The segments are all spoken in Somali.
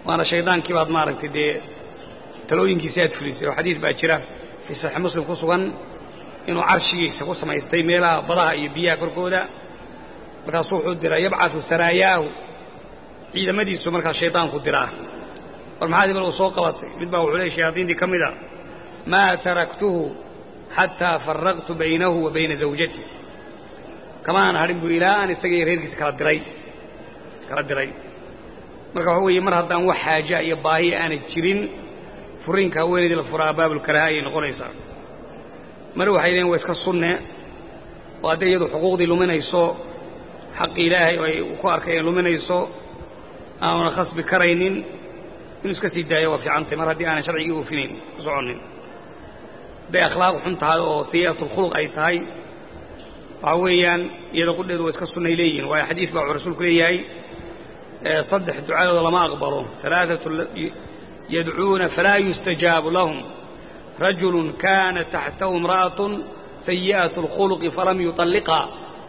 waana shaydaankii baad maaragtay dee talooyinkiisi aad fulisay oo xadiis baa jira fii saxiix muslim ku sugan inuu carshigiisa ku samaystay meelaha badaha iyo biyaha korkooda markaasuu wuxuu diraa yabcatu saraayaahu ciidamadiisu markaas shaydaanku diraa war maxaad ibal uu soo qabatay mid baa wuxuu leey shayaadiintii ka mida maa taraktuhu xataa faraqtu baynahu wa bayna zawjati kamaan hadhin buu ilaa aan isaga iyo reerkiisa kala diray kala diray marka waxa weeye mar haddaan wax xaaja iyo baahiya aanay jirin furiinka haweenaydii la furaa baabulkaraaha ayay noqonaysaa mar waxay leeyiin waa iska sunne oo hadday iyadu xuquuqdii luminayso xaqi ilaahay oo ay ku arkay ay luminayso aanuna khasbi karaynin inuu iska sii daayo waa fiicantay mar haddii aanan sharcigii oofinayn ku soconnin hadday akhlaaq xun tahay oo sayi'atulkhuluq ay tahay waxaa weeyaan iyada qudheedu waa iska sunnay leeyihin waayo xadiis baa wuxuu rasuulku leeyahay saddex ducadooda lama aqbalo alaaatu yadcuuna falaa yustajaabu lahum rajulu kaana taxtahu imra'atun sayi'atu اlkhuluqi falam yuطalliqaa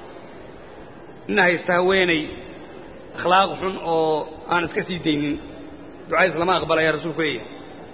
ina haysta haweenay akhlaaq xun oo aan iska sii daynin ducadiis lama aqbalaya rasuulku leeyahay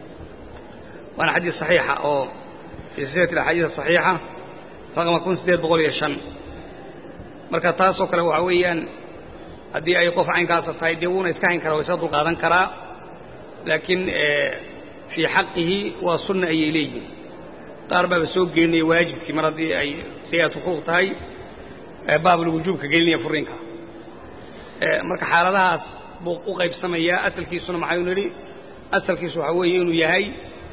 waana xadiis صaxiixa oo fii silsilati axaadiis صaxiixa raqma kun siddeed boqol iyo shan marka taasoo kale waxaa weeyaan haddii ay qof caynkaasa tahay dee wuuna iska hayn karaa waa iska dulqaadan karaa laakiin fii xaqihi waa sunna ayay leeyihin qaar baaba soo gelinaya waajibkii mar haddii ay sayi'atu xuquuq tahay baabulwujuubka gelinaya furiinka marka xaaladahaas buu u qaybsamayaa asalkiisuna maxaynu nidhi asalkiisu waxaa weeye inuu yahay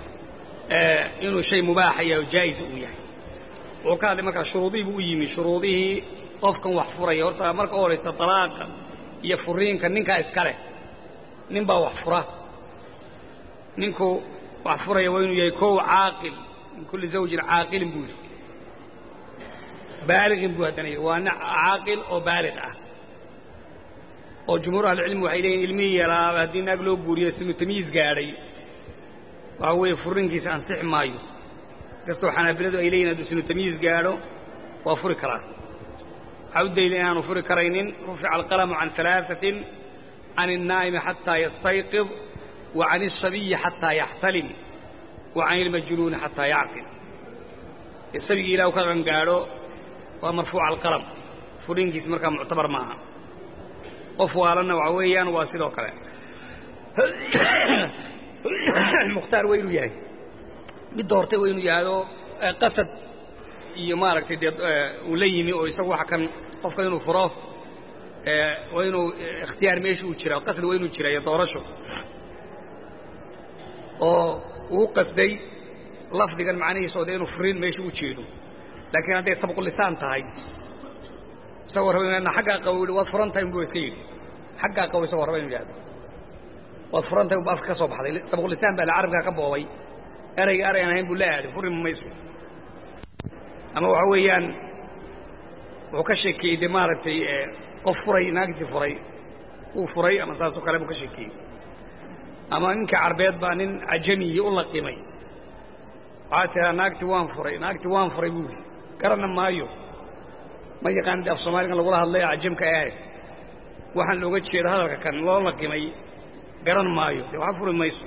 inuu shay mubaaxa yahay oo jaa'isa uu yahay wuxuu ka hadlay markaa shuruudihii buu u yimi shuruudihii qofkan wax furaya horta marka u horaysa dalaaqa iyo furiinka ninkaa iska leh nin baa wax fura ninku wax furaya waa inuu yahay kow caaqil min kulli zawjin caaqilin buu yidhi baaliqin buu haddana yidhi waa nin caaqil oo baaliq ah oo jumhuur ahlicilmi waxay leeyihin ilmihii yaraaba haddii naag loo guuriyo sinu tamyiis gaadhay waxaa weeye furiinkiisa ansixi maayo kastoo xanaabiladu ay leeyihin hadduu sinu tamyiis gaadho waa furi karaa waxaa u dayla inaanu furi karaynin rufica alqalamu can alaaثatin can الnaa'imi xataa yastayqid wa can الsabiyi xataa yaxtalim wa can ilmajnuuni xataa yacqil sabigii ilah u ka qangaadho waa marfuuca alqalam furiinkiisa markaa muctabar maaha qof waalanna waxa weeyaan waa sidoo kale mukhtaar waa inuu yahay mid doortay waa inuu yahado qasad iyo maaragtay dee uu la yimi oo isagu waxa kan qofka inuu furo waa inuu ikhtiyaar meesha uu jira qasdi waa inuu jira iyo doorasho oo uu qasday lafdigan macnihiisa oo dee inuu furiin meesha u jeedo laakiin hadday sabqulisaan tahay isagoo raba inu xaggaa qabo yidhi waad furan tahay unbu iska yidhi xaggaa qabo isagoo raba inu yidhahdo waad furan tahay unbu afka ka soo baxday sabqulisaan baa la carabkaa ka boobay erayga eray aan ahayn buu la aaday furi ma mayso ama waxa weeyaan wuxuu ka sheekeeyey dee maaragtay qof furay naagtii furay uu furay ama saasoo kale buu ka sheekeeyey ama ninka carbeed baa nin cajamiyi u laqimay waxaa tiraa naagtii waan furay naagtii waan furay buu yidhi garanna maayo ma yaqaan de af soomaaligan lagula hadlay cajamka ahe waxaan looga jeedo hadalka kan loo laqimay garan maayo dee waxa furi mayso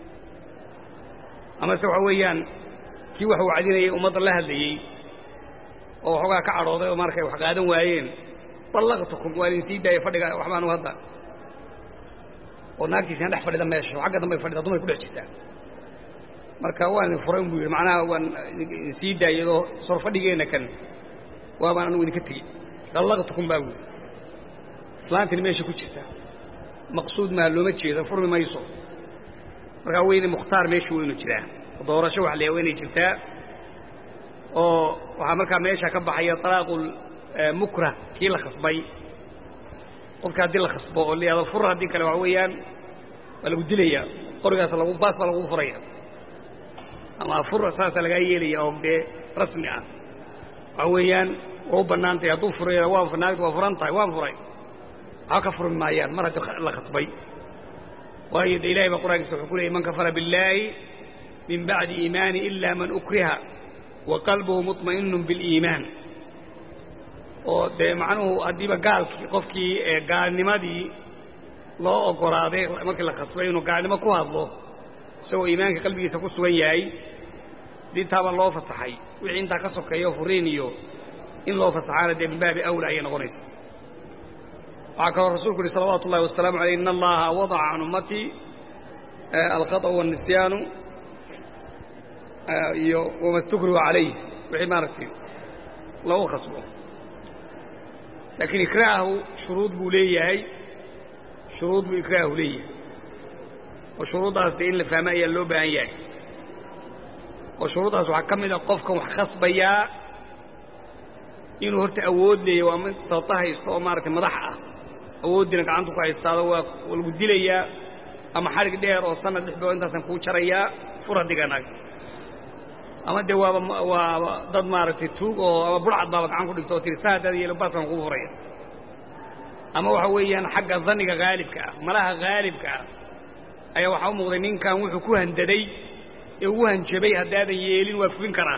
amase waxa weeyaan kii wax wacdinayay ummadda la hadlayey oo waxoogaa ka cadhooday oo markay wax qaadan waayeen ballaqtukum waa idin sii daaya fadhiga waxbaanu hadda oo naagtiisina dhex fadhida meesha oo xagga dambay fadhida dumay ku dhex jirtaa marka waan idin furay buu yidhi macnaha waan idin sii daayadoo sor fadhigeenna kan waabaan anugu idinka tegi ballaqtukum baa buyi islaantini meesha ku jirta maqsuud maa looma jeedo furmi mayso markaa weyne mukhtaar meesha waynu jiraa doorasho wax leeya waynay jirtaa oo waxaa markaa meesha ka baxaya talaaqul mukrah kii la khasbay qofka haddii la khasbo oo layihahdo fur haddii kale waxa weeyaan waa lagu dilayaa qorigaas lagu baas baa lagu furaya ama fur saasaa lagaa yeelaya oo dee rasmi ah waxa weeyaan waa u bannaan tahay hadduu furay waa naagta waa furan tahay waan furay waxba ka furmi maayaan mar haddii la khasbay waayo de ilahay baa qur'aankiisa wuxuu ku leeyay man kafara billaahi min bacdi iimaani ila man ukriha wa qalbuhu muطma'inun biliimaan oo dee macnuhu haddiiba gaalkii qofkii gaalnimadii loo ogolaaday markii la khasbay inuu gaalnimo ku hadlo isagoo iimaanka qalbigiisa ku sugan yahay dintaaba loo fasaxay wixii intaa ka sokeeyo furiin iyo in loo fasaxaana dee min baabi awla ayay noqonaysa waxaa kaloo rasuulku uhi salawaatu ullahi wasalaamu aleyh in allaha wadaca can ummatii alkhaطأ والnisyaanu iyo wama stukrihu calayh wixii maaragtay lagu khasbo laakiin ikraahu shuruud buu leeyahay shuruud buu ikraahu leeyahay oo shuruuddaas dee in la fahmo ayaa loo baahan yahay oo shuruuddaas waxaa ka mid a qofkan wax khasbayaa inuu horta awood leeyahy waa mid sababta haysto oo maaragtay madax ah awooddiina gacantu ku haystaado waa lagu dilayaa ama xadhig dheer oo sanad lix bilood intaasan kuu jarayaa fura diganaag ama dee waaba waaba dad maaragtay tuug oo ama burcad baaba gacan ku dhigto oo tiri saa hadaad yeelo baaskan kugu furaya ama waxa weeyaan xagga dhanniga haalibka ah malaha haalibka ah ayaa waxaa u muuqday ninkan wuxuu ku handaday ee ugu hanjabay haddaadan yeelin waa fulin karaa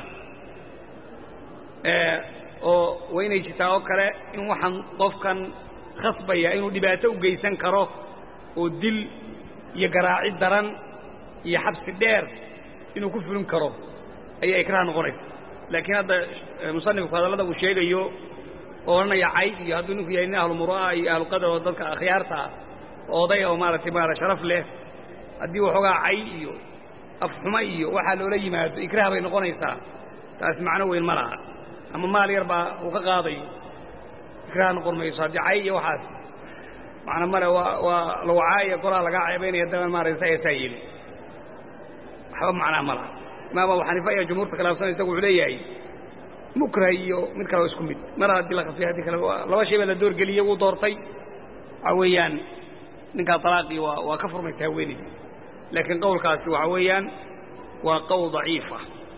oo waa inay jirtaa oo kale in waxaan qofkan khasbaya inuu dhibaato u geysan karo oo dil iyo garaaci daran iyo xabsi dheer inuu ku fulin karo ayaa ikraah noqonaysa laakiin hadda musanifku hadallada uu sheegayo oo odhanaya cayd iyo hadduu ninku yahay nin ahlumuru'a iyo ahluqadar oo dadka akhyaarta ah oo oday oo maaragtay maara sharaf leh haddii waxoogaa cay iyo afxumo iyo waxaa loola yimaado ikraah bay noqonaysaa taasi macno weyn ma laha ama maal yar baa uu ka qaadayo ikraah noqon mayso haddii cay iyo waxaas macna male waa waa lawacaayo golaha lagaa ceebaynaya daban maaragta sa eesaa yeelin waxba macnaa ma laha imaam abu xaniifa ayaa jumhuurta khilaafsan isagu wuxuu leeyahay mukrah iyo mid kale oo isku mid mar haddii la khasbay haddii kale laba shay baa la doorgeliyey wuu doortay waxaa weeyaan ninkaa talaaqii waa waa ka furmaysaa haweenayda laakiin qowlkaasi waxaa weeyaan waa qowl daciifa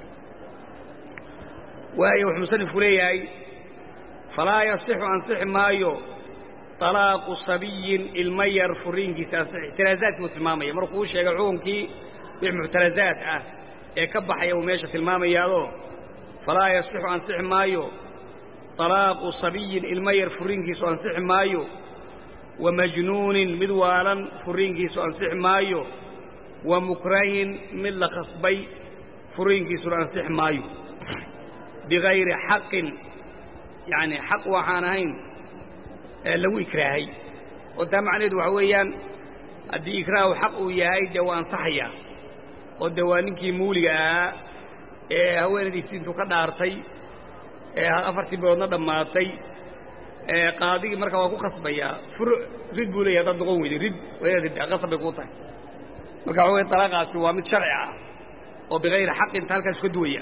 waayo wuxuu musanifku leeyahay falaa yasixu ansixi maayo طalaaqu sabiyin ilma yar furiinkiisa ansixi ixtiraazaadkii buu tilmaamaya markuu u sheegay xukunkii wix muctarazaad ah ee ka baxaya uu meesha tilmaamayaadoo falaa yasixu ansixi maayo طalaaqu sabiyin ilma yar furiinkiisu ansixi maayo wa majnuunin mid waalan furiinkiisu ansixi maayo wa mukrahin mid la khasbay furiinkiisuna ansixi maayo bigayri xaqin yacni xaq waxaan ahayn lagu ikraahay oo taa macnaheedu waxa weeyaan haddii ikraahu xaq uu yahay dee waa ansaxaya oo dee waa ninkii muuliga ahaa ee haweenadiisii intuu ka dhaartay ee afartii biloodna dhammaatay qaadigii marka waa ku khasbayaa fur rid buu leeyahy haddaad noqon weyday rid waa rid qasab bay kuu tahay marka waxa weye talaaqaasi waa mid sharci ah oo bigayri xaqin ta halkaas ka duwaya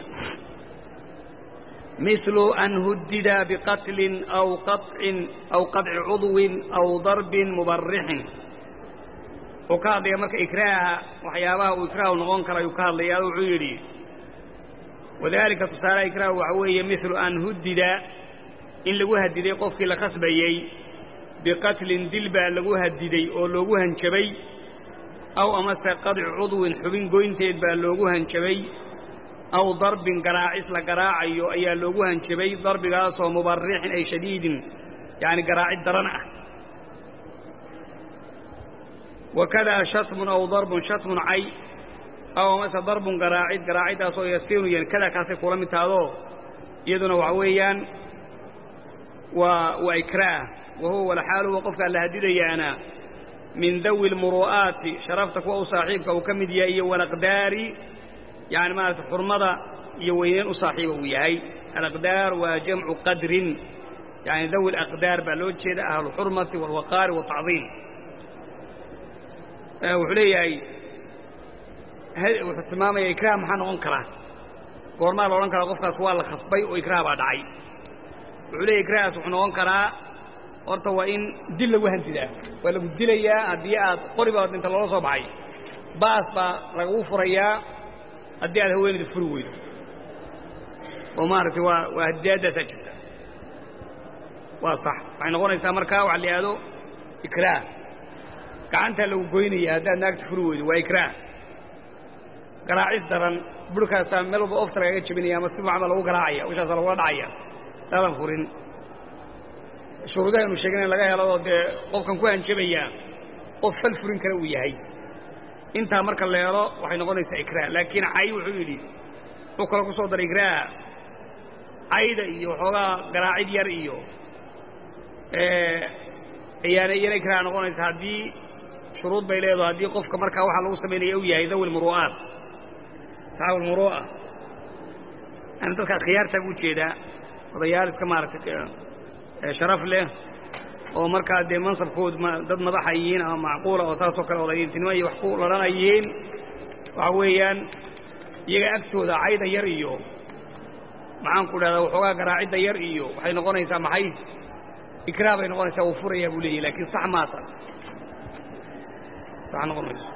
مثل أن هدد بقتل أو قطع أو قطع عضو أو ضرب مبرح وكاد يا مرك إكراه وحيابها وإكراه نغون كرا يكاد لي وعيري وذلك تصار إكراه وعوية مثل أن هدد إن لغو هددي قفك لخصبيي بقتل دلبا لغو هددي أو لغو هنشبي أو أمس قطع عضو حبين قوينتيد با لغو هنشبي aw darbin garaacis la garaacayo ayaa loogu hanjabay darbigaasoo mubarixin ay shadiidin yani garaacid daran ah wakadaa shatmun aw darbun shatmun cay aw amase darbun garaacid garaaciddaasoo yasiinu yan kada kaasay kula mid tahdoo iyaduna waxa weeyaan waa waa ikraah wa huwa walxaalu huwa qofkaa la hadidayaana min dawi lmuru'aati sharafta kuwa u saaxiibka uu ka mid yahay iyo walaqdaari yani maarata xurmada iyo weyneyn u saaxiiba uu yahay alaqdaar waa jamcu qadrin yani dawi alaqdaar baa loo jeeda ahluxurmati walwaqaari waltacdiim wuxuu leeyahay wuxuu tilmaamaya ikraah maxaa noqon karaa goormaa la odhan karaa qofkaas waa la khasbay oo ikraah baa dhacay wuxuu leeyahy ikraahgaas wuxuu noqon karaa horta waa in dil lagu hantidaa waa lagu dilayaa haddii aad qori baa inta loola soo baxay baas baa lagagu furayaa haddii aad haweenayda furi weydo oo maaragtay waa waa hadiyaadaasaa jirta waa sax waxay noqonaysaa markaa waxa la yidhahdo ikraah gacantaa lagu goynaya haddaad naagta furi weydo waa ikraah garaacis daran burhkaasaa meel walba ofta lagaga jebinaya ama si macba lagu garaacaya wishaasaa lagula dhacaya daadan furin shuruudaha inu sheegin in laga helo oo dee qofkan ku hanjabaya qof fal furin kale uu yahay intaa marka leelo waxay noqonaysaa ikraah laakiin cay wuxuu yidhi wuxuu kale ku soo daray ikraah cayda iyo waxoogaa garaacid yar iyo ayaana iyana ikraah noqonaysa haddii shuruud bay leedaho haddii qofka markaa waxaa lagu samaynaya u yahay dawi lmuru'aat saxaab almuru'a yani dadka khiyaartaa buu jeedaa odayaal iska maaragtay sharaf leh oo markaa dee mansabkood dad madaxa yihiin ama macquula oo saasoo kale odayntinimo iyo wax ku ladhana yihiin waxa weeyaan iyaga agtooda cayda yar iyo maxaan ku dhahdaa waxoogaa garaacidda yar iyo waxay noqonaysaa maxay ikraah bay noqonaysaa wuu furayaa buu leeyahy lakiin sax maata sax noqon mayso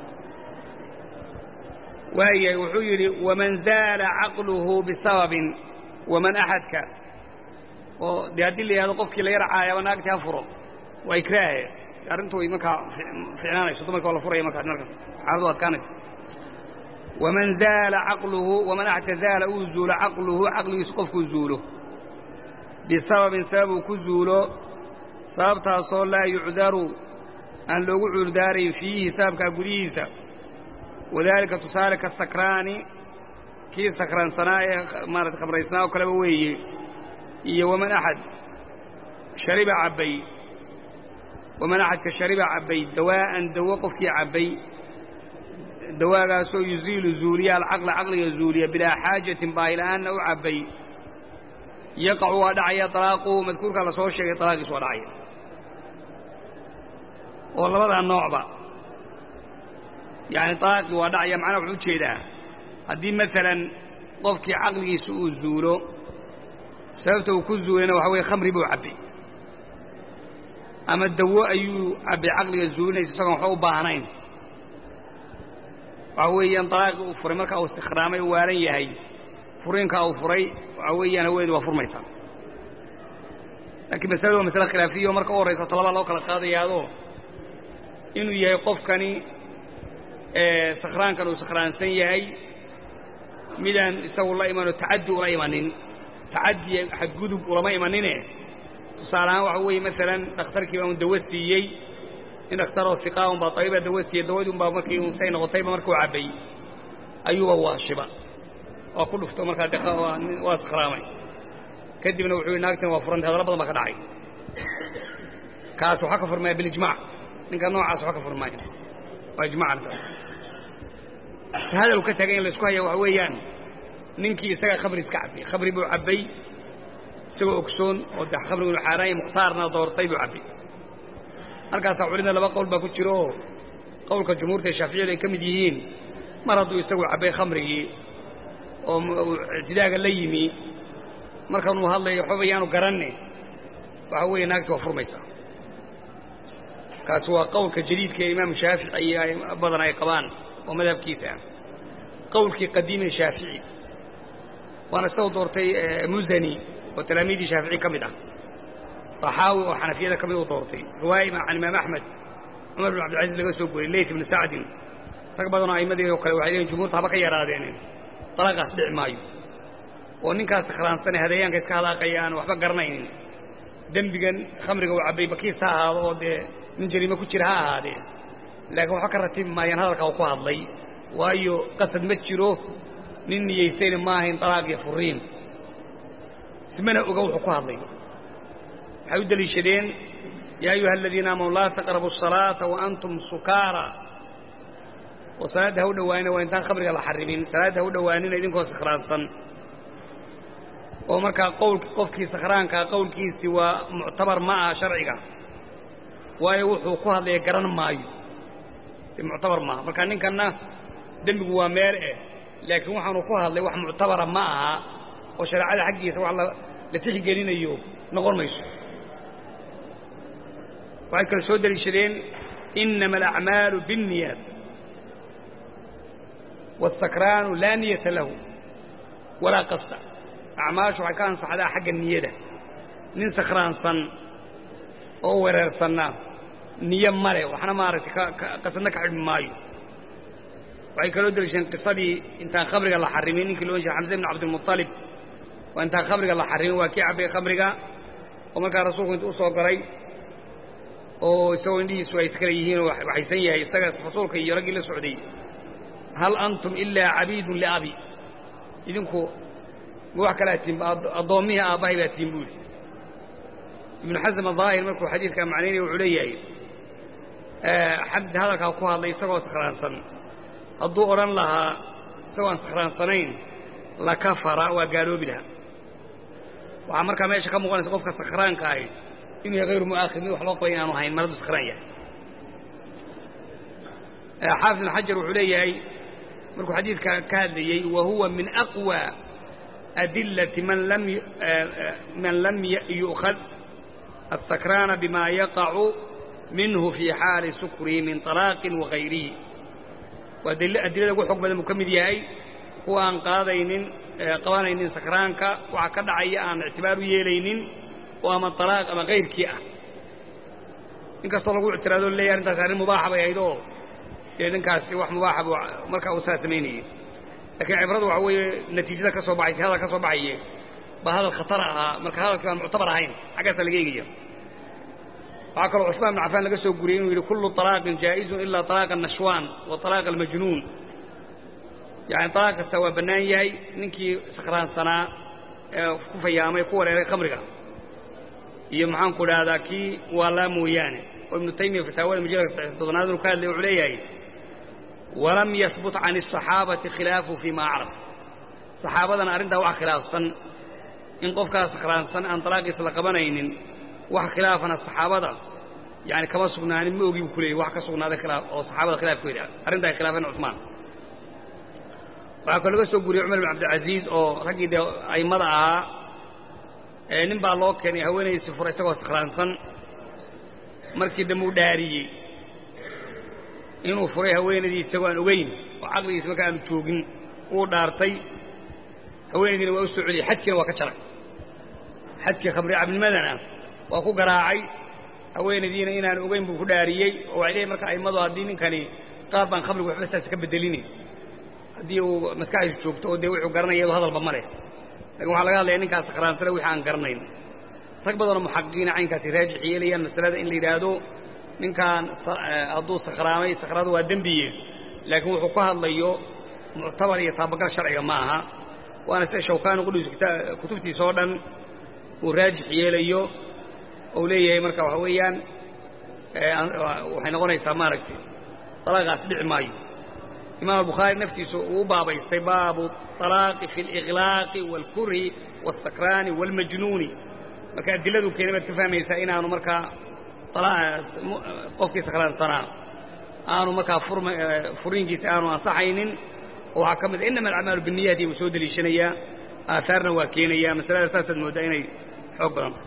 waayahay wuxuu yidhi waman zaala caqluhu bisababin waman axadka oo dee haddii la yidhahdo qofkii la yarcaayaba naagtii ha furo waa ikraahe arrintu way markaa ficnaanayso dumarka waa la furaya markaas markaas xaaladu adkaanayso waman zaala caqluhu waman axadka zaala uu zuulo caqluhu caqligiisu qofkuu zuulo bisababin sabab uu ku zuulo sababtaasoo laa yucdaru aan loogu cuurdaarayn fiihi sababkaa gudihiisa wadaalika tusaale ka sakraani kii sakraansanaa ee maarata khamraysnaa oo kaleba weeye iyo waman axad shariba cabbay waman axadka shariba cabbay dawaa'an dawo qofkii cabbay dawaagaasoo yuziilu zuuliya alcaqla caqliga zuuliya bilaa xaajatin baahila'aanna u cabbay yaqacu waa dhacaya dalaaquhu madkuurkaa la soo sheegay dalaaqiis waa dhacaya oo labadaa noocba yacani dalaaqii waa dhacaya macnaha wuxuu ujeedaa haddii maalan qofkii caqligiisa uu zuulo sababta uu ku zuulayna waxa weye khamri buu cabbay ama dawo ayuu cabbay caqliga zuulinaysa isagoon waxba u baahnayn waxa weeyaan dalaaqii uu furay markaa uu istikhraamay u waaran yahay furiinkaa uu furay waxa weeyaan haweenedu waa furmaysaa laakiin masaladu waa masale khilaafiya oo marka u horraysa talabaa loo kala qaadayaadoo inuu yahay qofkani sakhraankan uu sakhraansan yahay midaan isagu la imanoo tacaddi ula imanin tacaddi xadgudub ulama imanine tusaale ahaan waxa weeye maalan dhakhtarkii baa un dawo siiyey in dhakhtaroo siqaa un baa tabiibaa dawo siiyey dawadii un baa markii un say noqotayba markuu cabbay ayuuba waashiba waa ku dhufto markaa de waa sakhraamay kadibna wuxuu yidhi naagtan waa furantay hadallo badan baa ka dhacay kaas waxaa ka furmaya bilijmac ninka noocaas waxaa ka furmaya waa ijmac hadal ka taagay in la isku haya waxa weeyaan ninkii isagaa khamri iska cabbay khamri buu cabbay isagoo ogsoon oo de khamrigu inu xaaraanya mukhtaarna doortay buu cabbay halkaasaa culimada laba qowl baa ku jiro oo qowlka jumhuurta ee shaaficiyadu ay ka mid yihiin mar hadduu isagu cabbay khamrigii oo ictidaaga la yimi markanuu hadlayo waxbaba yaanu garanne waxa weeye naagti waa furmaysaa kaasi waa qowlka jadiidka ee imaamu shaafici iyo badan ay qabaan oo madhabkiisa ah qowlkii qadiime shaafici waana isagoo doortay musani oo talaamiidii shaafici ka mid ah طaxaawi oo xanafiyada ka mid u doortay riwaaya can imaam axmed cumar bin cabdilcaziz laga soo goriyey leyt ibnu sacdin rag badanoo a'imadii oo kale waxay leeyiin jumhuurta haba ka yaraadeen dalaaqaas dhici maayo oo ninkaas sakhraansanee hadeeyaanka iska halaaqaya aan waxba garanaynin dembigan khamriga uu cabbay bakiis ha ahaado oo dee nin jariime ku jira ha ahaadee laakiin waxba ka ratibi maayaan hadalkaa uu ku hadlay waayo qasad ma jiro nin niyaysayna ma ahayn dalaaq iyo furiin ismana oga wuxuu ku hadlay waxay u deliishadeen yaa ayuha aladiina aamanu laa taqrabu الsalaata waantum sukaara oo salaadda ha u dhowaanina waa intaan khamriga la xarimin salaadda ha u dhowaanina idinkoo sakhraansan oo markaa qowlki qofkii sakhraankaa qowlkiisii waa muctabar ma aha sharciga waayo wuxuu ku hadlaya garan maayo muctabar maaha marka ninkanna dembigu waa meel eh laakiin waxaanu ku hadlay wax muctabara ma aha oo shareecada xaggiisa wax la tixgelinayo noqon mayso waxay kale soo deliishadeen inama alacmaalu biاnniyaat wاsakraanu laa niyata lahu walaa qasta acmaashu waxay ka ansaxdaa xagga niyada nin sakhraansan oo wereersanna niyo male waxna maaragtay qasadna ka xidhmi maayo waxay kaloo deliishadeen qisadii intaan khamriga la xarimin ninkii loo jeeda xamse ibn cabdilmuطalib waa intaan khamriga la xarimin waa kii cabbay khamriga oo markaa rasuulku intu u soo galay oo isagoo indhihiisu ay kala yihiin oo waxaysan yahay isaga rasuulka iyo raggii la socday hal antum ilaa cabiidun liabi idinku ma wax kalaa tihin addoommihii aabbahay baa tihin buu yidhi ibnu xasm adaahir markuu xadiidkaa macnaynaya wuxuu leeyahay xabdi hadalkaa ku hadlay isagoo sakhraansan hadduu odhan lahaa isagoo aan sakhraansanayn la kafara waa gaaloobi lahaa waxaa markaa meesha ka muuqanaysa qofka sakhraanka ahi inuu yahay hayru mu'aakhid mid wax loo qabay inaanu hayn maradu sakhraan yahay xaafid ibn xajar wuxuu leeyahay markuu xadiidka ka hadlayey wa huwa min aqwى adilati man lam man lam yu'khad السكران بما يقع منه في حال سكره من طلاق وغيره وأدلة ugu xog badan buu ka mid yahay kuwa aan qaadaynin qabanaynin sakraanka waxa ka dhacaya aan ictibaar u yeelaynin oo ama طalaaq ama kayrkii ah inkastoo lagu ictiraado leeyahy arrintaasi arrin mubaaxa bay ahayd oo dee ninkaasi wax mubaaxa buu markaa uu saa samaynayey lakiin cibradu waxa weeye natiijada ka soo baxaysa hadal ka soo baxaye ba hadal khatar ahaa marka hadalkii aan muctabar ahayn xaggaasaa laga eegaya waxaa kaloo cusmaan ibn cafaan laga soo guriyey inuu yidhi kullu طalaaqin jaa'izun ilaa طalaaqa الnashwaan wa طalaaqa almajnuun yani طalaaq kasta waa bannaan yahay ninkii sakhraansanaa ee ku fayaamay ku wareeray khamriga iyo maxaanku idhaahdaa kii waalaa mooyaane oo ibnu taymiya fataawada majalka toddonaad inuu ka hadlay wuxuu leeyahay walam yahbut can الصaxaabati khilaafu fii ma acraf saxaabadana arrintaa wax khilaafsan in qofkaas sakhraansan aan talaaqiisa la qabanaynin wax khilaafana saxaabada yani kama sugnaanin ma ogi bu ku leeyay wax ka sugnaaday khilaaf oo saxaabada khilaafkeeda arrinta ay khilaafeen cusmaan waxaa kaloo laga soo guriyey cumar bin cabdilcaziiz oo raggii dee a'immada ahaa ee nin baa loo keenay haweenaydiisi fura isagoo sakhraansan markii dambe u dhaariyey inuu furay haweenaydii isagoo aan ogeyn oo caqligiisa marka aanu joogin uu dhaartay haweenaydiina waa u soo celiyey xadkiina waa ka jaray xadkii khamri cabnimadana waa ku garaacay haweenaydiina inaan ogeyn buu ku dhaariyey oo waxay leeyihin marka a'immadu haddii ninkani qaar baan khamrigu waxba saas ka bedelini haddii uu maskaxdiisu joogto oo dee wuxuu garanaya iyadoo hadalba ma leh lakin waxaa laga hadlaya ninkaas sakhraansane wixii aan garanayn rag badanoo muxaqiqiina caynkaasi raajix yeelayaan masalada in la yidhaahdo ninkaan hadduu sakhraamay sakhraadu waa dembiye laakiin wuxuu ku hadlayo muctabar iyo taabagal sharciga ma aha waana sida shawkaani qudhiisu kutubtiisa oo dhan uu raajix yeelayo ou leeyahay marka waxa weeyaan waxay noqonaysaa maaragtay talaaqaas dhici maayo imaam albukhaari naftiisu uu u baabaystay baabu طalaaqi fi اliqlaaqi wاlkurhi wاsakraani wاlmajnuuni marka adiladu keenay baad ka fahmaysaa inaanu markaa qofkii sakraansanaa aanu markaa furiinkiisa aanu ansaxaynin oo waxaa ka mid inama alacmaalu biniyati buu soo deliishanayaa aahaarna waa keenaya masalada saasaad mooddaa inay xoog badanta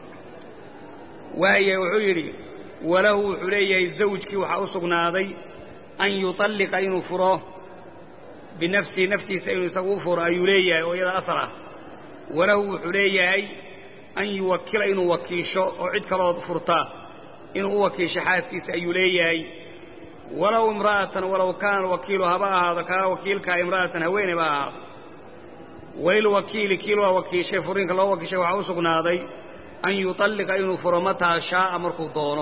waaya wuxuu yidhi walahu wuxuu leeyahay zawjkii waxaa u sugnaaday an yuطalliqa inuu furo binafsihi naftiisa inuu isagu u furo ayuu leeyahay oo iyada asar ah walahu wuxuu leeyahay an yuwakila inuu wakiisho oo cid kaloo furta inuu u wakiisho xaaskiisa ayuu leeyahay walow imra'atan walow kaana wakiilu haba ahaado kaa wakiilkaa imra'atan haweeney ba ahaado walilwakiili kiil waa wakiishay furiinka loo wakiishay waxaa u sugnaaday an yuطalliqa inuu furo mataa shaaa markuu doono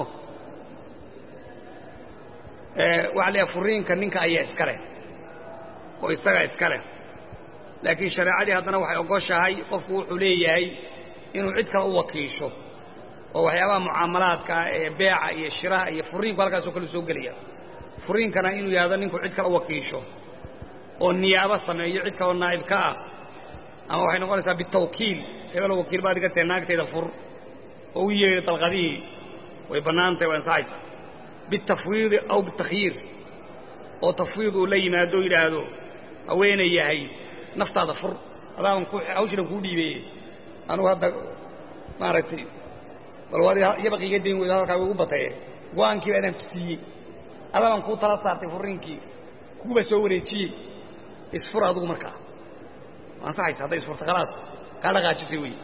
waxa la furiinka ninka ayaa iska leh oo isagaa iska leh laakiin shareecadii haddana waxay ogoshahay qofku wuxuu leeyahay inuu cid kale u wakiisho oo waxyaabaha mucaamalaadka ah ee beeca iyo shiraha iyo furiinku halkaasoo kale soo gelaya furiinkana inuu yidhahdo ninku cid kale u wakiisho oo niyaabo sameeyo cid kaloo naa'ib ka ah ama waxay noqonaysaa bitawkiil hebelo wakiil baad iga tahay naagtayda fur oo u yeedhi dalqadihii way bannaantahay waa ansaxaysa bitafwiidi aw bitakyiir oo tafwiid uu la yimaado o yidhaahdo haweenay yahay naftaada fur adaaban ku hawshinan kuu dhiibeeye anugu hadda maaragtay bal waad yabaq iga dayn weydo hadalkaa igu bataye go-aankii baa adaan ku siiyey adaaban kuu tala saartay furiinkii kuuba soo wareejiyey isfur adugu markaa ansaxaysa hadday isfurta khalaas kaa dhaqaajisay wey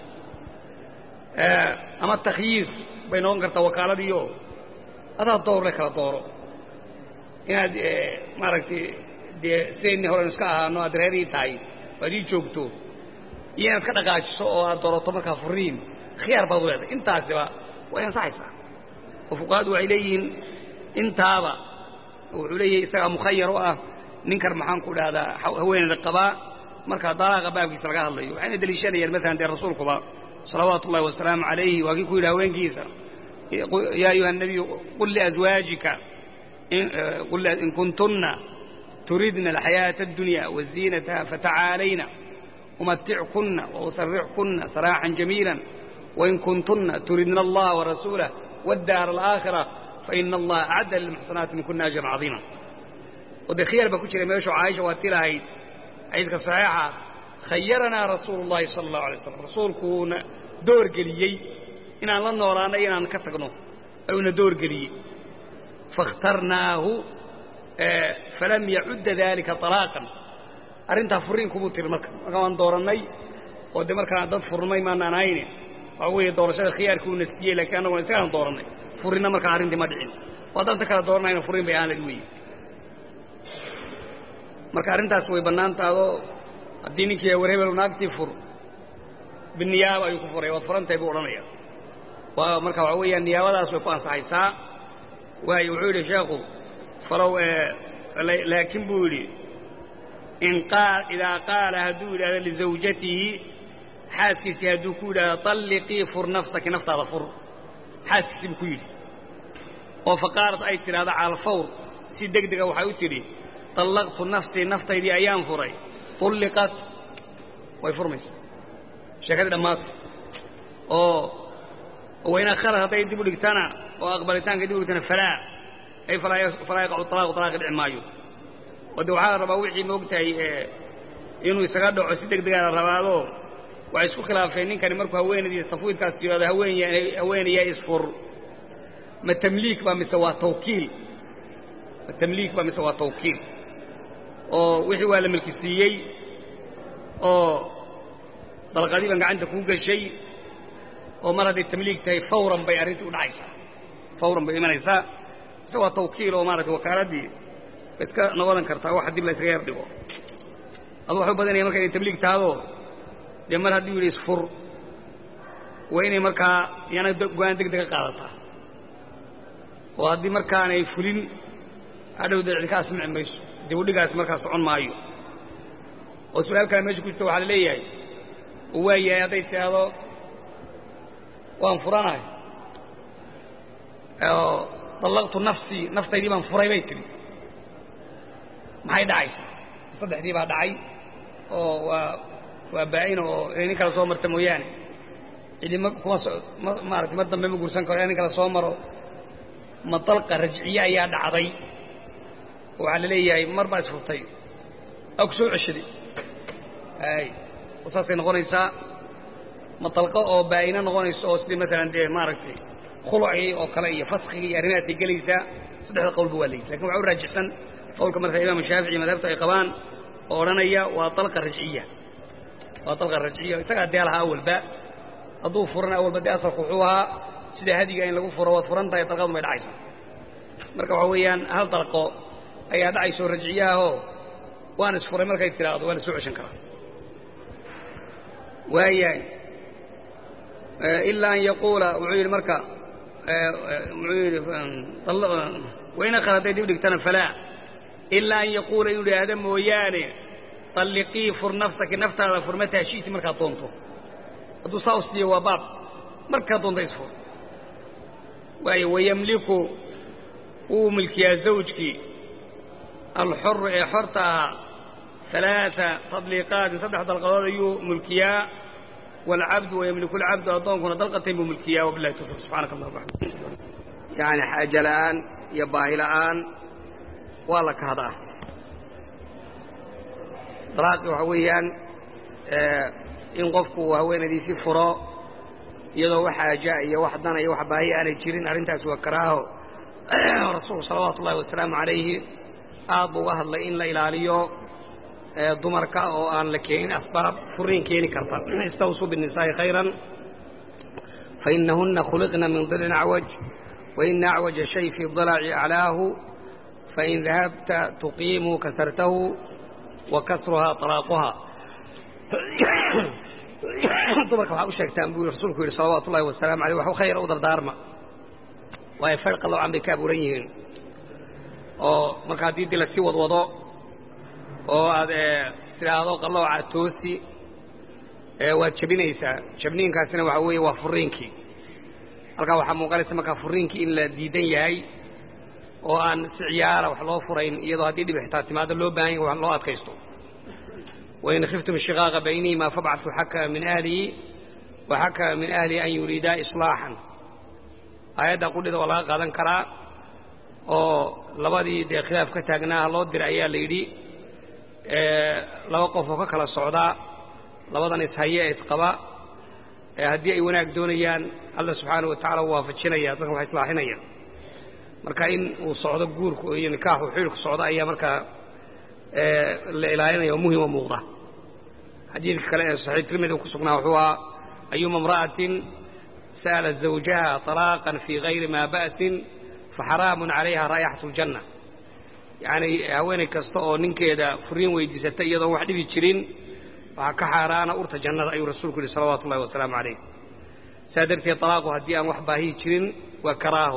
ama takhyiir bay noqon kartaa wakaaladiiyo adaa doorle kala dooro inaad maaragtay dee sidaynii horenu iska ahaano aad reerii tahay waad ii joogto iyo inaad ka dhaqaajiso oo aad doorato markaa furiin khiyaar baad u leedahay intaasiba way ansaxaysaa oo fuqahadu waxay leeyihiin intaaba wuxuu leeyahay isagaa mukhayar u ah ninkan maxaan ku dhahdaa haweeneyda qabaa markaa dalaaqa baabkiisa laga hadlayo waxayna deliishanayaan maalan dee rasuulkuba salawaatu ullahi wasalaamu calayhi waa kii ku yidhi haweenkiisa yaa ayuha nabiyu qul liazwaajika in kuntunna turidna alxayaaةa addunya waziinataha fatacaalayna umatickunna wausarixkunna saraaxan jamiila wain kuntunna turidna allaha warasuulah wاddaar alaakhira faina allaha acadda lilmuxsanaati min kuna ajran cadiima oo dee khiyaar baa ku jira meeshu caaisha waa ti lahayd xadiidka saxiixa khayaranaa rasuulu اllahi sala اllahu alay slam rasuulkuuna doorgeliyey inaan la noolaano inaan ka tagno ayuuna doorgeliyey faاkhtarnaahu falam yacudda dalika طalaaqan arrintaa furiinkumuu tiri marka marka waan doorannay oo de markaan dad furnay maanaan hayne waxa weeye doorashada khiyaarkii uu nastiyey lakiin annaguna isagaan doorannay furinna markaa arrintii ma dhicin oo haddaan ta kala dooranayna furiin bay ahaan lahi weeye marka arrintaas way bannaan tahdo haddii ninkii war hebel naagtii fur biniyaaba ayuu ku furay waad furantahay buu odhanaya waa marka waxa weeyaan niyaabadaas way ku ansaxaysaa waayo wuxuu yidhi sheekhu falow laakiin buu yidhi in idaa qaala hadduu yidhahdo lizawjatihi xaaskiisii hadduu ku yidhahdo طalliqii fur nafsaki naftaada fur xaaskiisii buu ku yidhi oo faqaalat ay tidhahdo cala alfawr si deg dega waxay u tidhi طallaqtu nafsii naftaydii ayaan furay ulliqat way furmaysaa sheekadii dhammaatay oo wayna khalad hadday dib u dhigtana oo aqbalitaanka dib u dhigtana falaa ay falaa yaqacu طalaaqu طalaaqi dhici maayo oo de waxaa la rabaa wixii moogtahay inuu isaga dhaco si deg degaa la rabaado waxay isku khilaafeen ninkani markuu haweenaydiisa tafwiidkaas tirado haweenayaa isfur ma tamliik baa mise waa tawkiil ma tamliik baa mise waa tawkiil oo wixii waa la milkisiiyey oo dalqadii baan gacanta kuu geshay oo mar hadday tamliik tahay fawran bay arrintii u dhacaysaa fawran bay imanaysaa ise waa tawkiil oo maaragtay wakaaladii bay iska noqodan kartaa waxa dib la yskaga yar dhigo adu waxay u badanaya marka inay tabliig tahado dee mar hadduu yidhi isfur waa inay markaa yana go-aan deg dega qaadataa oo haddii markaanay fulin hadhow dee cid ka asmici mayso dib u dhigaas markaa socon maayo oo su-aal kale meesha ku jirta waxaa la leeyahay oo waa yahay hadday tidhaahdo waan furanahay oo dallaqtu nafsii naftaydii baan furay bay tidhi maxay dhacaysaa saddexdii baa dhacay oo waa waa baa-in oo inay nin kale soo marta mooyaane cidima kuma so ma maaragtay mar dambe ma guursan karo nin kale soo maro ma dalqa rajciye ayaa dhacday oo waxaa la leeyahay mar baa isfurtay aa ku soo ceshaday ay saasay noqonaysaa ma dalqo oo baa-ina noqonayso oo sidii maalan dee maaragtay khulucii oo kale iyo faskigii iyo arrimahaasay gelaysaa saddexda qowlba waa leeyihi lakin waxa u raajixsan qowlka marka imaam shaafici madhabta ay qabaan oo odhanaya waa dalqa rajciya waa dalqa rajciya isagaa dee lahaa awalba hadduu furana awalba dee asalku wuxuu ahaa sida hadiga in lagu furo waad furan tahay dalqadun bay dhacaysaa marka waxa weeyaan hal dalqo ayaa dhacayso rajciyaahoo waan isfuray markay tidhaahdo waa la soo ceshan karaa waayahay ilaa an yaquula wuxuu yidhi marka muxuu yidhi wayna kale hadday dib dhigtana falaa ilaa an yaquula inuu idhaahdo mooyaane طalliqii fur nafsaki naftaada fur mataa shi'ti markaad doonto hadduu saa u siiyo waa baab markaad doonto isfur waayo wayamliku wuu milkiyaa zawjkii alxoru ee xorta ahaa ثalaaثa tadliiqaatin saddex dalqadood ayuu mulkiyaa wاlcabdu wayamliku اlcabdu addoonkuna dalqatayn buu mulkiyaa wabilahi tawfiq subxaanaka allah waxamd yani xaaje la'aan iyo baahi la'aan waa la kahdaa dalaaqi waxa weeyaan in qofku haweenadiisii furo iyadoo wax xaaja iyo wax dana iyo wax baahi aanay jirin arrintaasi waa karaaho rasuulku salawaatu ullahi wasalaamu calayhi aad buu uga hadlay in la ilaaliyo dumarka oo aan la keenin asbaab furiin keeni karta istawsuu biالnisaa'i khayran fainahuna khuliqna min dilin acwaj waina acwaja shay fii dalaci aclaahu fain dahabta tuqiimu kasartahu wa kasruhaa طalaaquhaa dumarka waxaa u sheegtaan buu rasuulku yidhi salawaatu ullahi wasalaamu aleyh wax khayra u dardaarma waayo far qalloocan bay ka abuuran yihiin oo marka haddii dii lasii wadwado oo aad istidhaahdo qallooca toosi waad jebinaysaa jabniinkaasina waxaa weeye waa furiinkii halkaa waxaa muuqanaysa markaa furiinkii in la diidan yahay oo aan si ciyaara wax loo furayn iyadoo haddii dhib xitaa timaado loo baahan yahay wax loo adkaysto wain khiftum shiqaaqa baynihima fabcatu xakama min ahlihi wa xakama min ahlihi an yuriidaa islaaxan aayadda qudhida waa laga qaadan karaa oo labadii dee khilaaf ka taagnaaha loo diray ayaa la yidhi laba qof oo ka kala socdaa labadan ishaye ee isqaba haddii ay wanaag doonayaan alla subxaana wa tacala u waafajinaya dadkan wax islaaxinaya marka in uu socdo guurku iyo nikaaxu xiilku socdo ayaa markaa la ilaalinaya oo muhima muuqda xadiidka kale ee saxiix tirmidi ku sugnaa wuxuu ahaa ayuma imra'atin sa'alat zawjaha طalaaqan fii gayri maa ba'sin faxaraamun calayha raa'ixatu اljanna yacni haweenay kasta oo ninkeeda furiin weydiisatay iyadoon wax dhibi jirin waxaa ka xaaraana urta jannada ayuu rasuulku yidhi salawaatu ullahi wasalaamu calayh saa darteed talaaqu haddii aan wax baahiyi jirin waa karaaho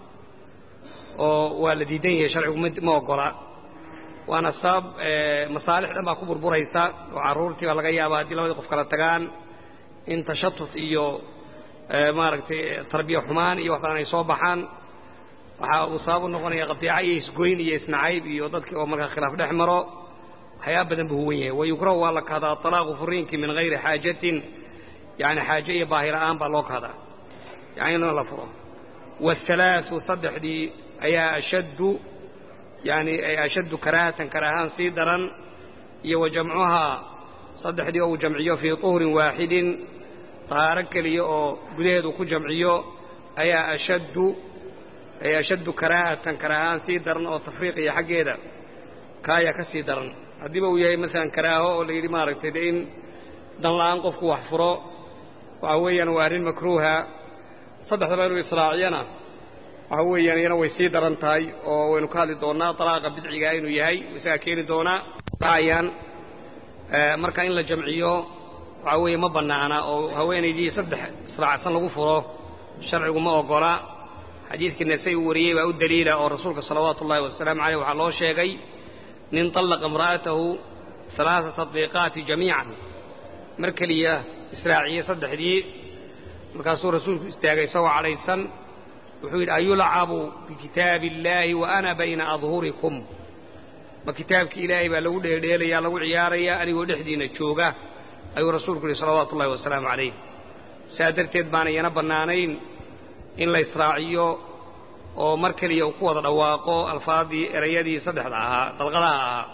oo waa la diidan yahay sharcigu ma oggola waana sabab masaalix dhan baa ku burburaysa oo carruurtii baa laga yaabaa haddii labadii qof kala tagaan in tashatut iyo maaragtay tarbiya xumaan iyo wax badan ay soo baxaan waxaa uu sabab u noqonaya qadiica iyo isgoyn iyo isnacayb iyo dadkii oo markaa khilaaf dhex maro waxyaaba badan buu huwan yahay wayukrahu waa la kahdaa talaaqu furiinkii min hayri xaajatin yani xaaje iyo baahi la'aan baa loo kahdaa yani in la furo waahalaau saddexdii ayaa ashaddu yani ay ashaddu karaahatan karaahaan sii daran iyo wa jamcuhaa saddexdii oo uu jamciyo fii tuhrin waaxidin tahaaro keliya oo gudaheedu ku jamciyo ayaa ashaddu ay ashaddu karaahatan karaahaan sii daran oo tafriiqiya xaggeeda ka ayaa ka sii daran haddiiba uu yahay maalan karaaho oo la yidhi maaragtay de in dan la'aan qofku wax furo waxa weeyaan waa arrin makruuha saddexdaba inuu israaciyana waxa weeyaan iyana way sii daran tahay oo waynu ka hadli doonnaa dalaaqa bidcigaa inuu yahay isagaa keeni doonaa ayaan marka in la jamciyo waxa weeye ma bannaana oo haweenaydii saddex israacsan lagu furo sharcigu ma oggola xadiidkii nasay uu wariyey baa u daliila oo rasuulka salawaatu ullahi wasalaamu caleyh waxaa loo sheegay nin طallaqa imra'atahu alaaa tadliiqaati jamiican mar keliya israaciyey saddexdii markaasuu rasuulku istaagay isagoo cadhaysan wuxuu yidhi ayulcabu bikitaabi illaahi wa ana bayna adhurikum ma kitaabkii ilaahay baa lagu dheeldheelayaa lagu ciyaarayaa anigoo dhexdiinna jooga ayuu rasuulku yidhi salawaatu ullahi wasalaamu calayh saa darteed baana iyana bannaanayn in la israaciyo oo mar keliya uu ku wada dhawaaqo alfaadii erayadii saddexda ahaa dalqadaha ahaa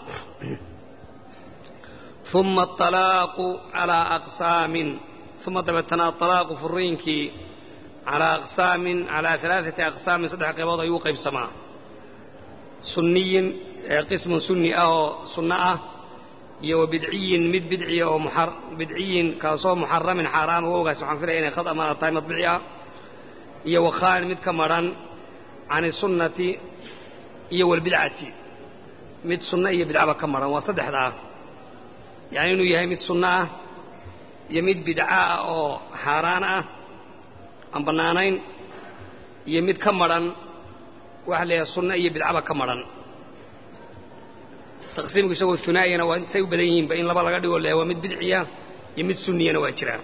uma aalaaqu calaa aqsaamin uma dabeetana aalaaqu furiinkii calaa aqsaamin calaa alaaati aqsaamin saddex qaybood ayuu u qaybsamaa sunniyin qismun sunni ah oo sunno ah iyo wa bidciyin mid bidciya oo bidciyin kaasoo muxaramin xaaraan wowgaas waxaan filaya inay khad amaana tahay madbici ah iyo wakhaan mid ka madhan can isunnati iyo walbidcati mid sunno iyo bidcaba ka maran waa saddexdaa yacni inuu yahay mid sunno ah iyo mid bidca ah oo xaaraan ah aan bannaanayn iyo mid ka madhan waxa la yidhaha sunno iyo bidcaba ka madhan taqsiimku isagoo hunaayana waa say u badan yihiinba in laba laga dhigo le waa mid bidciya iyo mid sunniyana waa jiraa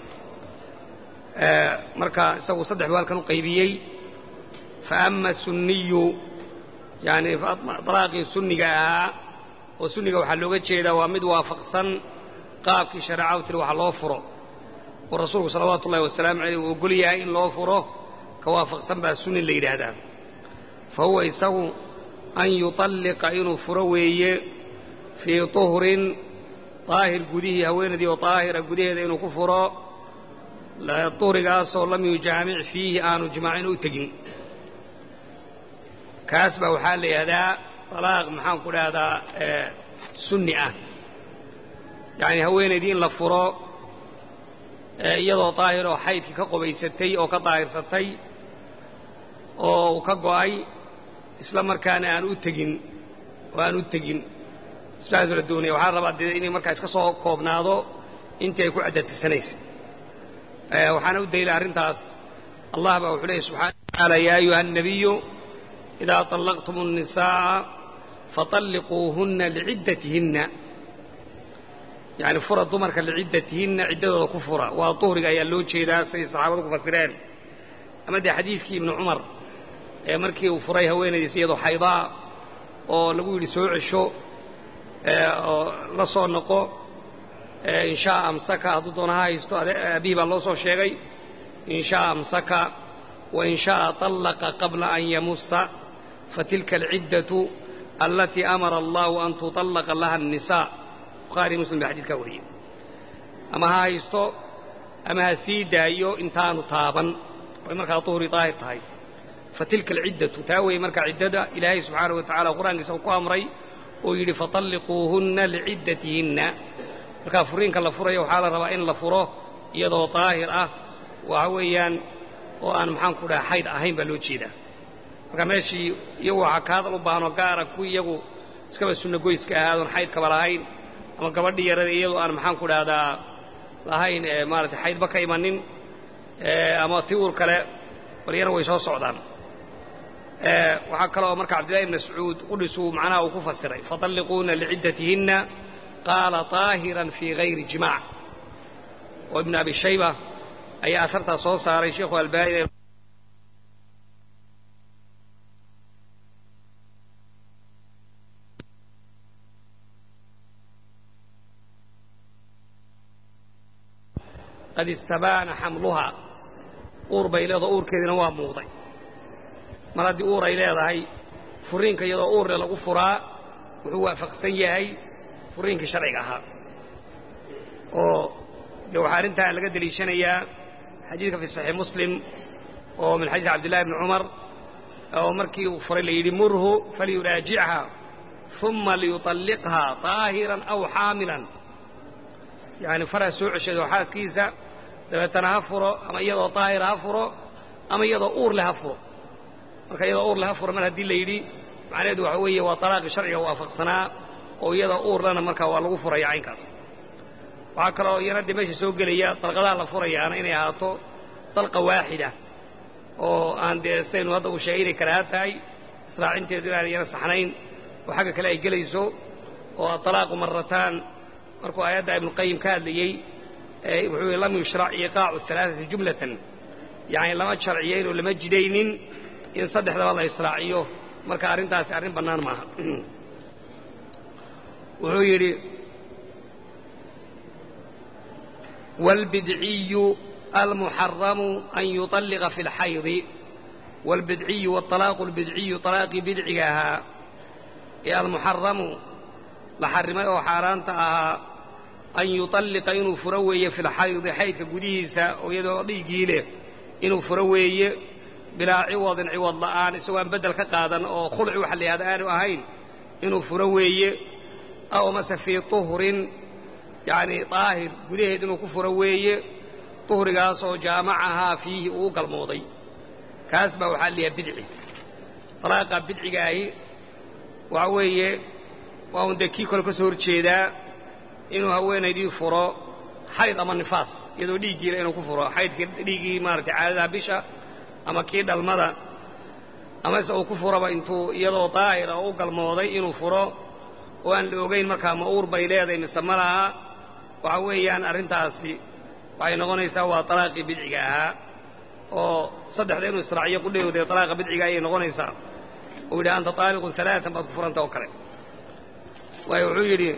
marka isagu saddex buu halkan u qaybiyey faama sunniyu yani dalaaqii sunniga ahaa oo sunniga waxaa looga jeedaa waa mid waafaqsan qaabkii shareecadu tiri waxa loo furo oo rasuulku salawaatu ullahi wasalaamu caleyh uu ogol yahay in loo furo ka waafaqsan baa sunni la yidhaahdaa fa huwa isagu an yuطalliqa inuu furo weeye fii tuhrin daahir gudihii haweenaydii oo daahira gudaheeda inuu ku furo tuhrigaasoo lam yujaamic fiihi aanu jimaacin u tegin kaas baa waxaa la yidhahdaa talaaq maxaan ku dhahdaa sunni ah yacni haweenaydii in la furo iyadoo daahiroo xaydkii ka qobaysatay oo ka daahirsatay oo uu ka go'ay isla markaana aan u tegin oo aan u tegin isbaasu la doonaya waxaa rabaa dee inay markaa iska soo koobnaado intii ay ku caddatirsanaysa waxaana u daliila arrintaas allah baa wuxuu leeyay subxaana قال يا أيها النبي إذا طلقتم النساء فطلقوهن لعدتهن يعني فرى دمرك لعدتهن عدة كفرة وطهرك أي اللوجه إذا سي صحابة فسرين أما دي حديثك ابن عمر markii uu furay haweenaydiisa iyadoo xaydaa oo lagu yidhi soo cesho oo la soo noqo inshaa amsaka hadduu doona ha haysto abihi baa loo soo sheegay inshaa amsaka wain sha'a طallaqa qabla an yamusa fatilka alciddatu alatii amara allahu an tuطallaqa laha الnisaa bukhaari muslim baa xadiidkaa wariyey ama ha haysto ama ha sii daayo intaanu taaban way markaa duhri daahir tahay fatilka alciddatu taa weeye markaa ciddada ilaahay subxaana wa tacala qur-aankiisa uu ku amray oo yidhi faطalliquuhunna liciddatihinna markaa furiinka la furayo waxaa la rabaa in la furo iyadoo daahir ah waxa weeyaan oo aan maxaanku dhaha xayd ahayn baa loo jeedaa marka meeshii iyagu waxaa ka hadal u baahno gaara kuwii iyagu iskaba sunno goyska ahaadoon xaydkaba lahayn ama gabadhii yarada iyadoo aan maxaanku dhahdaa lahayn maaratay xaydba ka imanin ama ti uur kale baryana way soo socdaan waxaa kaloo marka cabdillahi ibn mascuud qudhisuu macnaha uu ku fasiray faطalliquuna liciddatihinna qaala طaahiran fii hayri jimaac oo ibn abi shayba ayaa asartaas soo saaray sheikhu albaani qad istabaana xamluhaa uur bay leedaho uurkeediina waa muuqday mar haddii uur ay leedahay furiinka iyadoo uurle lagu furaa wuxuu waafaqsan yahay furiinkii sharciga ahaa oo dee waxaa arrintaa laga deliishanayaa xadiidka fi saxiix muslim oo min xadiid cabdillahi bni cumar oo markii uu furay la yidhi murhu falyuraajichaa uma liyuطalliqhaa طaahiran aw xaamilan yani farha soo ceshado xaaskiisa dabeetana ha furo ama iyadoo daahira ha furo ama iyadoo uurle ha furo marka iyadoo uurle ha furo mar haddii la yidhi macnaheedu waxa weeye waa talaaqii sharciga waafaqsanaa oo iyadoo uurlena markaa waa lagu furaya caynkaas waxaa kaloo iyana dee meesha soo gelaya dalqadaha la furayaana inay ahaato dalqa waaxida oo aan dee sidaynu hadda uu sheegay inay karaaha tahay israacinteedu inaan iyana saxnayn oo xagga kale ay gelayso oo atalaaqu marataan markuu aayadda ibnuqayim ka hadlayey wuxuu yihi lam yushrac iqaacu alaaثati jumlatan yani lama sharciyayn oo lama jidaynin in saddexdaba la israaciyo marka arrintaasi arrin bannaan maaha wuxuu yidhi wاlbidciyu almuxaramu an yuطalliqa fi اlxaydi wاlbidciyu wاطalaaqu اlbidciyu طalaaqii bidciga ahaa ee almuxaramu la xarrimay oo xaaraanta ahaa an yuطalliqa inuu furo weeye fi lxaydi xaydka gudihiisa oo iyadoo dhiiggii leh inuu furo weeye bilaa ciwadin ciwad la'aan isagoo aan beddel ka qaadan oo khulci waxa la yihahda aanu ahayn inuu furo weeye aw mase fii tuhrin yacni daahir gudaheed inuu ku furo weeye tuhrigaasoo jaamacahaa fiihi uu galmooday kaas baa waxaa la yahay bidci dalaaqa bidcigaahi waxa weeye waa un dee kii kole ka soo horjeedaa inuu haweenaydii furo xayd ama nifaas iyadoo dhiiggiila inuu ku furo xaydkii dhiiggii maaratay caadadaha bisha ama kii dhalmada amase uu ku furaba intuu iyadoo daahira oo u galmooday inuu furo oo aan la ogayn markaa ma uur bay leedahay mise ma laha waxa weeyaan arrintaasi waxay noqonaysaa waa talaaqii bidciga ahaa oo saddexda inuu israaciyo qudhayowdee talaaqa bidciga ayay noqonaysaa uu yidhi anta taaliqun alaatan baad ku furanta oo kale waayo wuxuu yidhi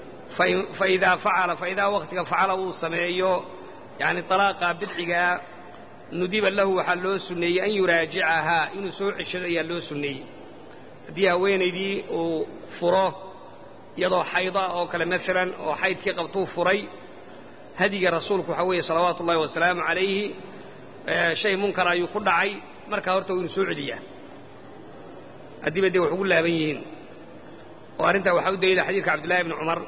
faidaa facala faidaa waktiga facala uu sameeyo yani talaaqa bidcigaa nudiba lahu waxaa loo sunneeyey an yuraajicahaa inuu soo ceshado ayaa loo sunneeyey haddii haweenaydii uu furo iyadoo xayda oo kale maalan oo xaydkii qabtuu furay hadiga rasuulku waxaa weeye salawaatu ullahi wasalaamu calayhi shay munkar ayuu ku dhacay markaa horta uu inu soo celiyaa haddiiba dee wax ugu laaban yihiin oo arrintaa waxaa u daliila xadiidka cabdillahi bni cumar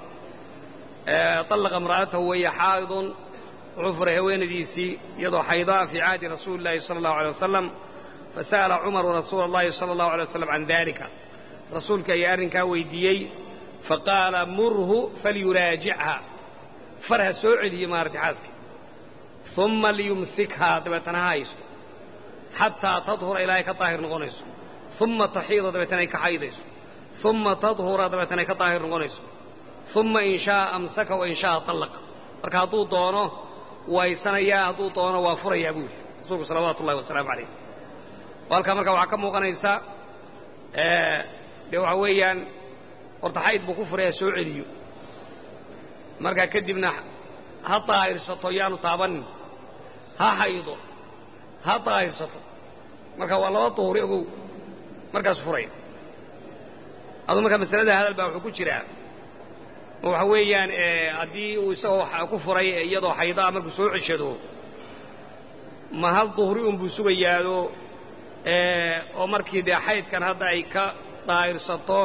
طallaqa imra'atahu waya xaa'idun wuxuu furay haweenadiisii iyadoo xaydaa fii cahdi rasuuli اllahi salى اllahu alيه wasalam fasa'ala cumaru rasuula اllahi salى اllahu alيه wasalam can dalika rasuulka ayaa arrinkaa weydiiyey faqaala murhu falyuraajicha far ha soo celiye maarata xaaskii uma liyumsikhaa dabeetana ha haysto xataa tadhura ilaahay ka daahir noqonayso uma taxiida dabeetana ay ka xaydayso uma tadhura dabeetana ay ka daahir noqonayso uma in shaaa amsaka wa in shaaa tallaqa marka hadduu doono waysanayaa hadduu doono waa furayaa buu yidhi rasuulku salawaatu ullahi wasalaamu calayh halkaa marka waxaa ka muuqanaysa dee waxa weeyaan horta xayd buu ku furaya soo celiyo markaa kadibna ha daahirsato yaanu taabanin ha xaydo ha daahirsato marka waa laba duhuri ogow markaasu furaya aduu markaa masalada hadal baa wuxuu ku jiraa ma waxa weeyaan haddii uu isagoo ku furay iyadoo xaydaa markuu soo ceshado ma hal duhri unbuu sugayaado oo markii dee xaydkan hadda ay ka daahirsato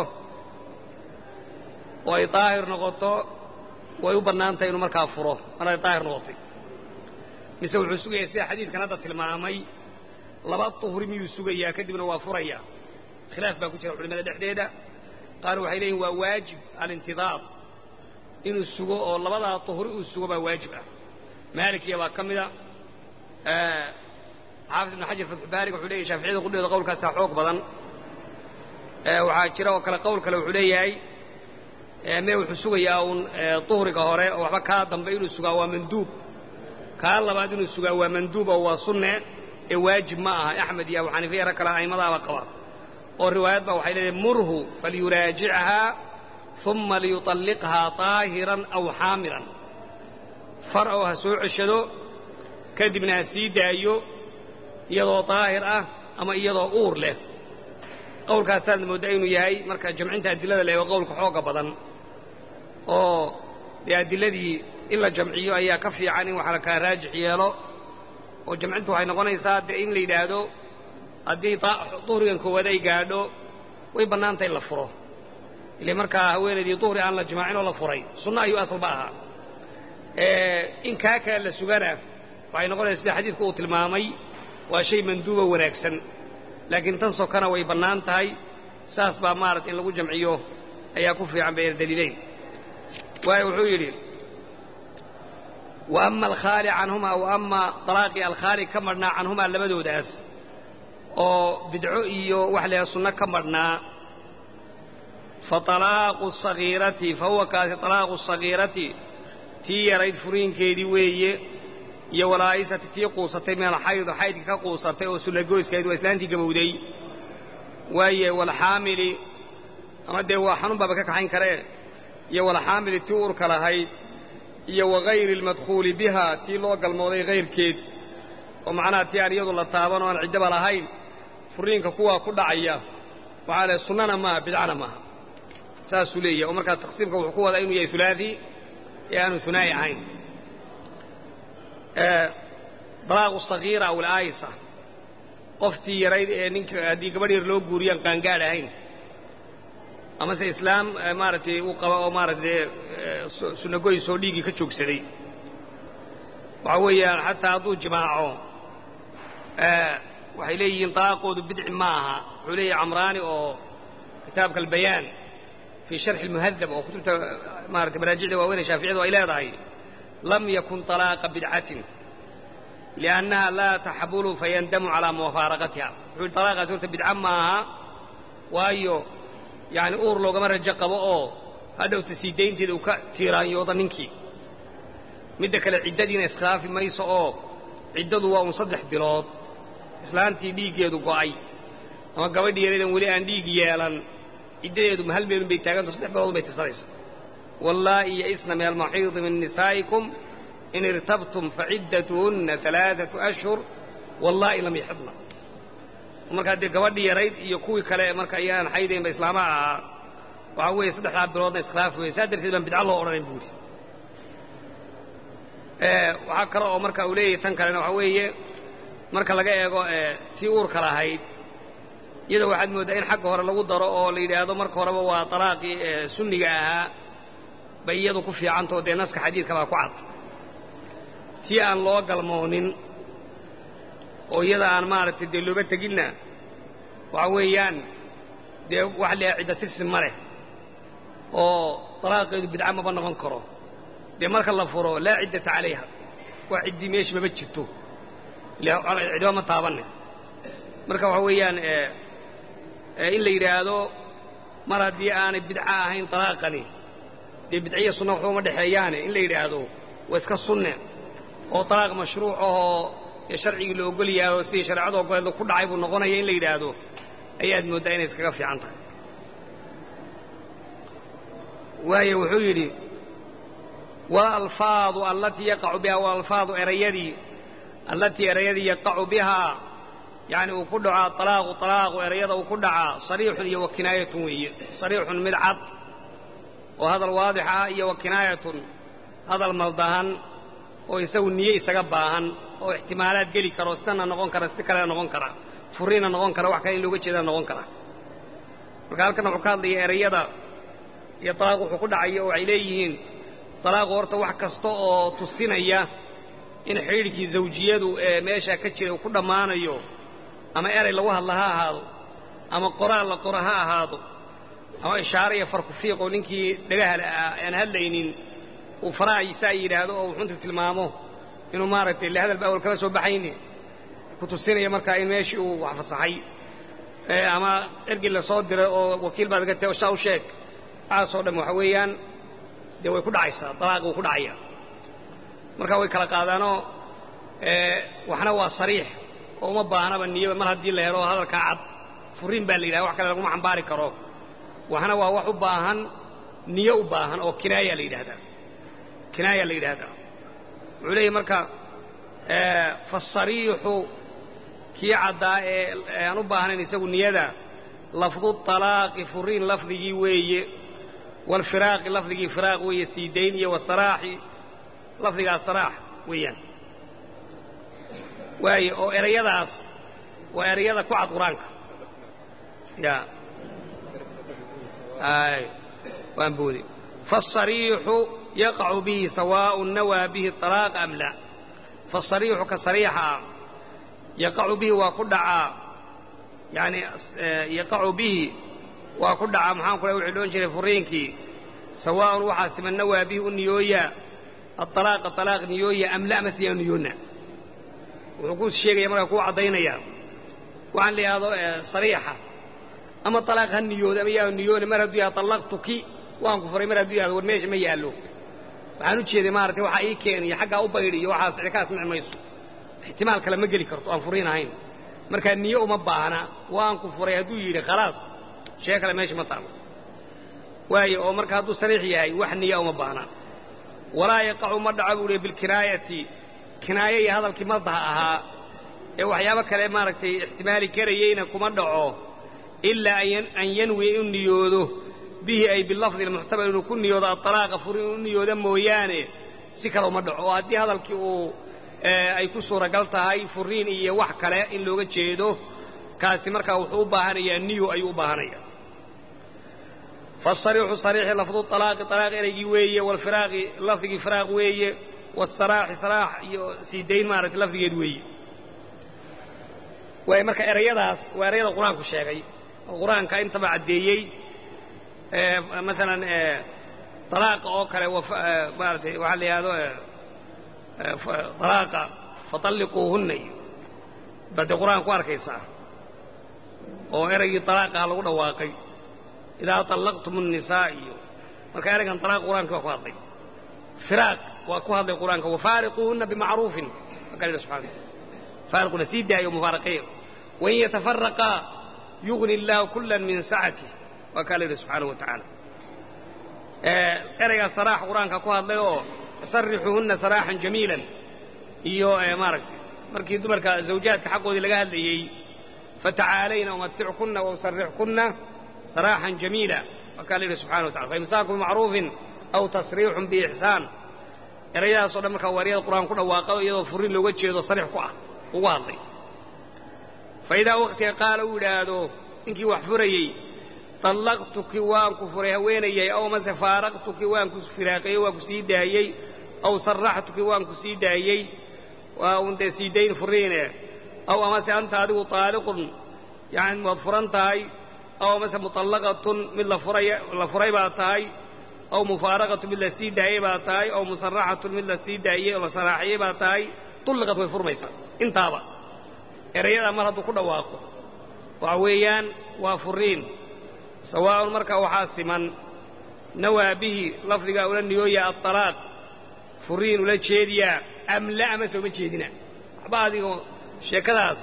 oo ay daahir noqoto way u bannaan tahay inuu markaa furo mar ay daahir noqotay mise wuxuu sugayaa sida xadiidkan hadda tilmaamay laba duhri miyuu sugayaa kadibna waa furaya khilaaf baa ku jira culimada dhexdeeda qaar waxay leeyihin waa waajib alintidaar inuu sugo oo labadaa duhri uu sugo baa waajib ah maalikiya baa ka mida xaafid ibnu xajar fatxubaariga wuxuu leeyahy shaaficiyada qudheeda qowlkaasaa xoog badan waxaa jira oo kale qowl kale wuxuu leeyahay mee wuxuu sugayaa uun duhriga hore oo waxba kaa dambe inuu sugaa waa manduub kaa labaad inuu sugaa waa manduub oo waa sunne ee waajib ma aha axmed iyo abu xaniifa yaro kale a'immadaaba qaba oo riwaayad baa waxay leedahay murhu falyuraajichaa uma liyuطalliqhaa طaahiran aw xaamilan far oo ha soo ceshado kadibna ha sii daayo iyadoo daahir ah ama iyadoo uur leh qowlkaasaadna mooddaa inuu yahay marka jamcinta adilada la eego qowlka xooga badan oo dee adiladii in la jamciyo ayaa ka fiican in wax la kaa raajix yeelo oo jamcintu waxay noqonaysaa dee in la yidhaahdo haddii duhrigan koowaad ay gaadho way bannaantay in la furo ile markaa haweenaydii duhri aan la jimaacin oo la furay sunno ayuu asalba ahaa in kaa kale la sugana waxay noqonaysa sida xadiidku uu tilmaamay waa shay manduuba wanaagsan laakiin tan sokana way bannaan tahay saas baa maarata in lagu jamciyo ayaa ku fiican bayna daliileyn waayo wuxuu yidhi wa ama alkhaali canhumaa wa ama dalaaqii alkhaali ka madhnaa canhumaa labadoodaas oo bidco iyo wax leeha sunno ka madhnaa fa alaaqu sagiirati fa huwa kaasi alaaqu sagiirati tii yarayd furiinkeedii weeye iyo walaa'isati tii quusatay min alxaydo xaydka ka quusatay oo sullagoyskayd waa islaantii gabowday waaye walxaamili ama dee waa xanuun baaba ka kaxayn karee iyo walxaamili tii urka lahayd iyo wagayri almadkhuuli biha tii loo galmooday hayrkeed oo macnaha tii aan iyadu la taaban oo aan ciddaba lahayn furiinka kuwaa ku dhacaya waxaa lehe sunnana maaha bidcana maaha saasuu leeyahy oo markaa taqsiimka wuxuu ku wadaa inuu yahay hulaadi ee aanu hunaa'i ahayn dalaaqu sagiira aw alaayisa qoftii yarayd ee ninka haddii gabadh yar loo guuriyaan qaangaadh ahayn amase islaam maaragtay uu qaba oo maaragtay sunnagoys oo dhiiggii ka joogsaday waxa weeyaan xataa hadduu jimaaco waxay leeyihiin dalaaqoodu bidci ma aha wuxuu leeyahay camraani oo kitaabka albayaan fii sharxi almuhadab oo kutubta maarata maraajicda waaweyne shaaficiyadu ay leedahay lam yakun طalaaqa bidcatin liannaha laa taxbulu fayandamu calaa mufaaraqatiha wuxuu yihi talaaqaasi horta bidca ma aha waayo yani uur loogama rajo qabo oo hadhowta sii daynteeda uu ka tiiraanyooda ninkii midda kale ciddadiina iskhilaafi mayso oo ciddadu waa un saddex bilood islaantii dhiiggeedu go'ay ama gabadhii yaradan weli aan dhiig yeelan ciddadeedu ma hal meelun bay taaganta saddex bilood bay tirsanaysa wallaa'i ya'isna min almaxiidi min nisaa'ikum in irtabtum faciddatuhunna alaaatu ashhur wallaahi lam yaxidna markaa dee gabadhii yarayd iyo kuwii kale marka ayaan xaydaynba islaamaha ahaa waxaa weeye saddexdaa biloodna iskhilaaf weeye saa darteed baan bidca loo odhanayn buuri waxaa kale oo marka uu leeyahay tan kalena waxaa weeye marka laga eego tii uurka lahayd iyada waxaad mooddaa in xagga hore lagu daro oo la yidhaahdo marka horeba waa talaaqii sunniga ahaa bay iyadu ku fiicantao dee naska xadiidka baa ku cad tii aan loo galmoonin oo iyada aan maaragtay dee looga teginna waxa weeyaan dee wax leeha cidda tirsi ma leh oo talaaqeedu bidca maba noqon karo dee marka la furo laa ciddata calayha waa ciddii meesha maba jirto cidba ma taabanne marka waxa weeyaan in la yidhaahdo mar haddii aanay bidco ahayn talaaqani dee bidciya sunna waxba uma dhexeeyaane in la yidhaahdo waa iska sunne oo talaaq mashruuc ahoo dee sharcigii la ogol yahay oo sidii shareecadu ogoleed ku dhacay buu noqonaya in la yidhaahdo ayaad mooddaa inay iskaga fiican tahay waayo wuxuu yidhi waalalfaadu allatii yaqacu bihaa waalalfaadu erayadii allatii erayadii yaqacu bihaa yacni uu ku dhaco alaaqu alaaqu erayada uu ku dhacaa sariixun iyo wa kinaayatun weeye sariixun mid cad oo hadal waadix ah iyo wa kinaayatun hadal maldahan oo isagu niye isaga baahan oo ixtimaalaad geli karo sidana noqon kara si kalena noqon kara furiina noqon kara wax kale in looga jeedana noqon kara marka halkan wuxuu ka hadlaya erayada iyo talaaq wuxuu ku dhacayo oo waxay leeyihiin talaaqu horta wax kasta oo tusinaya in xidhiidhkii zawjiyadu ee meeshaa ka jira uu ku dhammaanayo ama eray lagu hadla ha ahaado ama qoraal la qoro ha ahaado ama ishaare iyo farkufiiq oo ninkii dhagahala ah aan hadlaynin uu faraahiisa ay yidhaahdo oo wuxunta tilmaamo inuu maaragtay le hadal ba awal kala soo baxayni ku tusinaya markaa in meeshii uu wax fasaxay ama ergii la soo diray oo wakiil baad ga tahay oo shaa u sheeg waxaasoo dhan waxa weeyaan dee way ku dhacaysaa dalaaqi wuu ku dhacaya marka way kala qaadaanoo waxna waa sariix oo uma baahnaba niyaba mar haddii la helo hadalkaa cad furiin baa la yidhahda wax kale laguma xambaari karo waxna waa wax u baahan niyo u baahan oo kinaaya la yidhahdaa kinaaya la yidhaahdaa wuxuu leeyahy marka fasariixu kii caddaa ee aan u baahnayn isagu niyada lafdu طalaaqi furiin lafdigii weeye waalfiraaqi lafdigii firaaq weeye siidayn iyo wasaraaxi lafdigaa saraax weeyaan waaye oo erayadaas waa erayada ku cad qur-aanka ya ay waan boode faالصariixu yaqacu bihi sawaaء nawaa bihi طalaaqa am la faالصariixu ka sariixa ah yaqacu bihi waa ku dhacaa yani yaqacu bihi waa ku dhacaa maxaan ku wuxuu dhoon jiray furiinkii sawaaءun waxaa siman nawaa bihi u niyooya aلطalaaqa طalaaq niyooya am la masliyaa niyoona wuxuu ku sheegaya markaa kuu caddaynaya waxaan la yidhahdo sariixa ama طalaaq ha niyooda ama yaa niyoona mar hadduu yaha طallaqtuki waan ku furay mar hadduu yahado war meesha ma yaallo waxaan u jeeday maaragtay waxaa ii keen iyo xaggaa u baydhi iyo waxaas cidi ka asmici mayso ixtimaal kale ma geli karto aan furiin ahayn markaa niyo uma baahna waan ku furay hadduu yidhi khalaas shee kale meesha ma taalo waayo oo marka hadduu sariix yahay wax niya uma baahna walaa yaqacu ma dhaco buu hi bilkinaayati kinaayo iyo hadalkii maldaha ahaa ee waxyaabo kale maaragtay ixtimaali karayeyna kuma dhaco ilaa an yanwiya inu niyoodo bihi ay bilafdi almuxtamal inuu ku niyoodo aطalaaqa fur inuu niyooda mooyaane si kale uma dhaco oo haddii hadalkii uu ay ku suuragal tahay furiin iyo wax kale in looga jeedo kaasi markaa wuxuu u baahanayaa niyo ayuu u baahanaya faالصariixu صariixi lafdu طalaaqi طalaaq ereygii weeye wاlfiraaqi lafdigii firaaq weeye wالsaraaxi saraax iyo siidayn maaragtay lafdigeed weeye waay marka erayadaas waa erayada qur-aanku sheegay oo qur-aanka intaba caddeeyey maalan طalaaqa oo kale maaratay waxaa la yidhahdo طalaaqa faطalliquuhunna iyo baad dee qur-aanka ku arkaysaa oo eraygii طalaaqaha lagu dhawaaqay idaa طallaqtum الnisaa iyo marka eraygan طalaaq qur-aanka waa ku hadlay firaaq waa ku hadlay qur-aanka wafaariquuhunna bimacruufin waa ka subxana faariquna sii daayo mufaaraqiya wain yatafaraqaa yugni اllaahu kula min sacatih waa kaa la yidhi subxaanahu wa tacaala eraygaa saraax qur-aanka ku hadlay oo sarixuuhunna saraaxan jamiilan iyo maaragtay markii dumarka zawjaadka xaqoodii laga hadlayey fatacaalayna umatickunna wausarixkunna saraaxan jamiila waa kaa la yidhi subxana wa tacala faimsaaku bimacruufin aw tasriixun biixsaan erayadaas o dhan markaa waa eryada qur-aan ku dhawaaqa iyadoo furin looga jeedo sariix ku ah ugu hadlay fa idaa wakhtiga qaala uu yidhaahdo ninkii wax furayey طallaqtuki waan ku furay haweenayay aw mase faaraqtuki waan ku firaaqiyey waan ku sii daayey aw saraxtuki waan ku sii daayey waa un dee sii dayn furiine aw amase anta adigu طaaliqun yani waad furan tahay aw amase muطallaqatun mid la furay baa tahay aw mufaaraqatun mid la sii daayey baa tahay aw musaraxatun mid la sii daayey oo la saraaxiyey baa tahay tulliqad way furmaysaa intaaba erayadaa mar hadduu ku dhawaaqo waxa weeyaan waa furiin sawaaءun marka waxaa siman nawaa bihi lafdigaa ula niyooya aطalaaq furiin ula jeediyaa am la amase uma jeedina waxba adigoo sheekadaas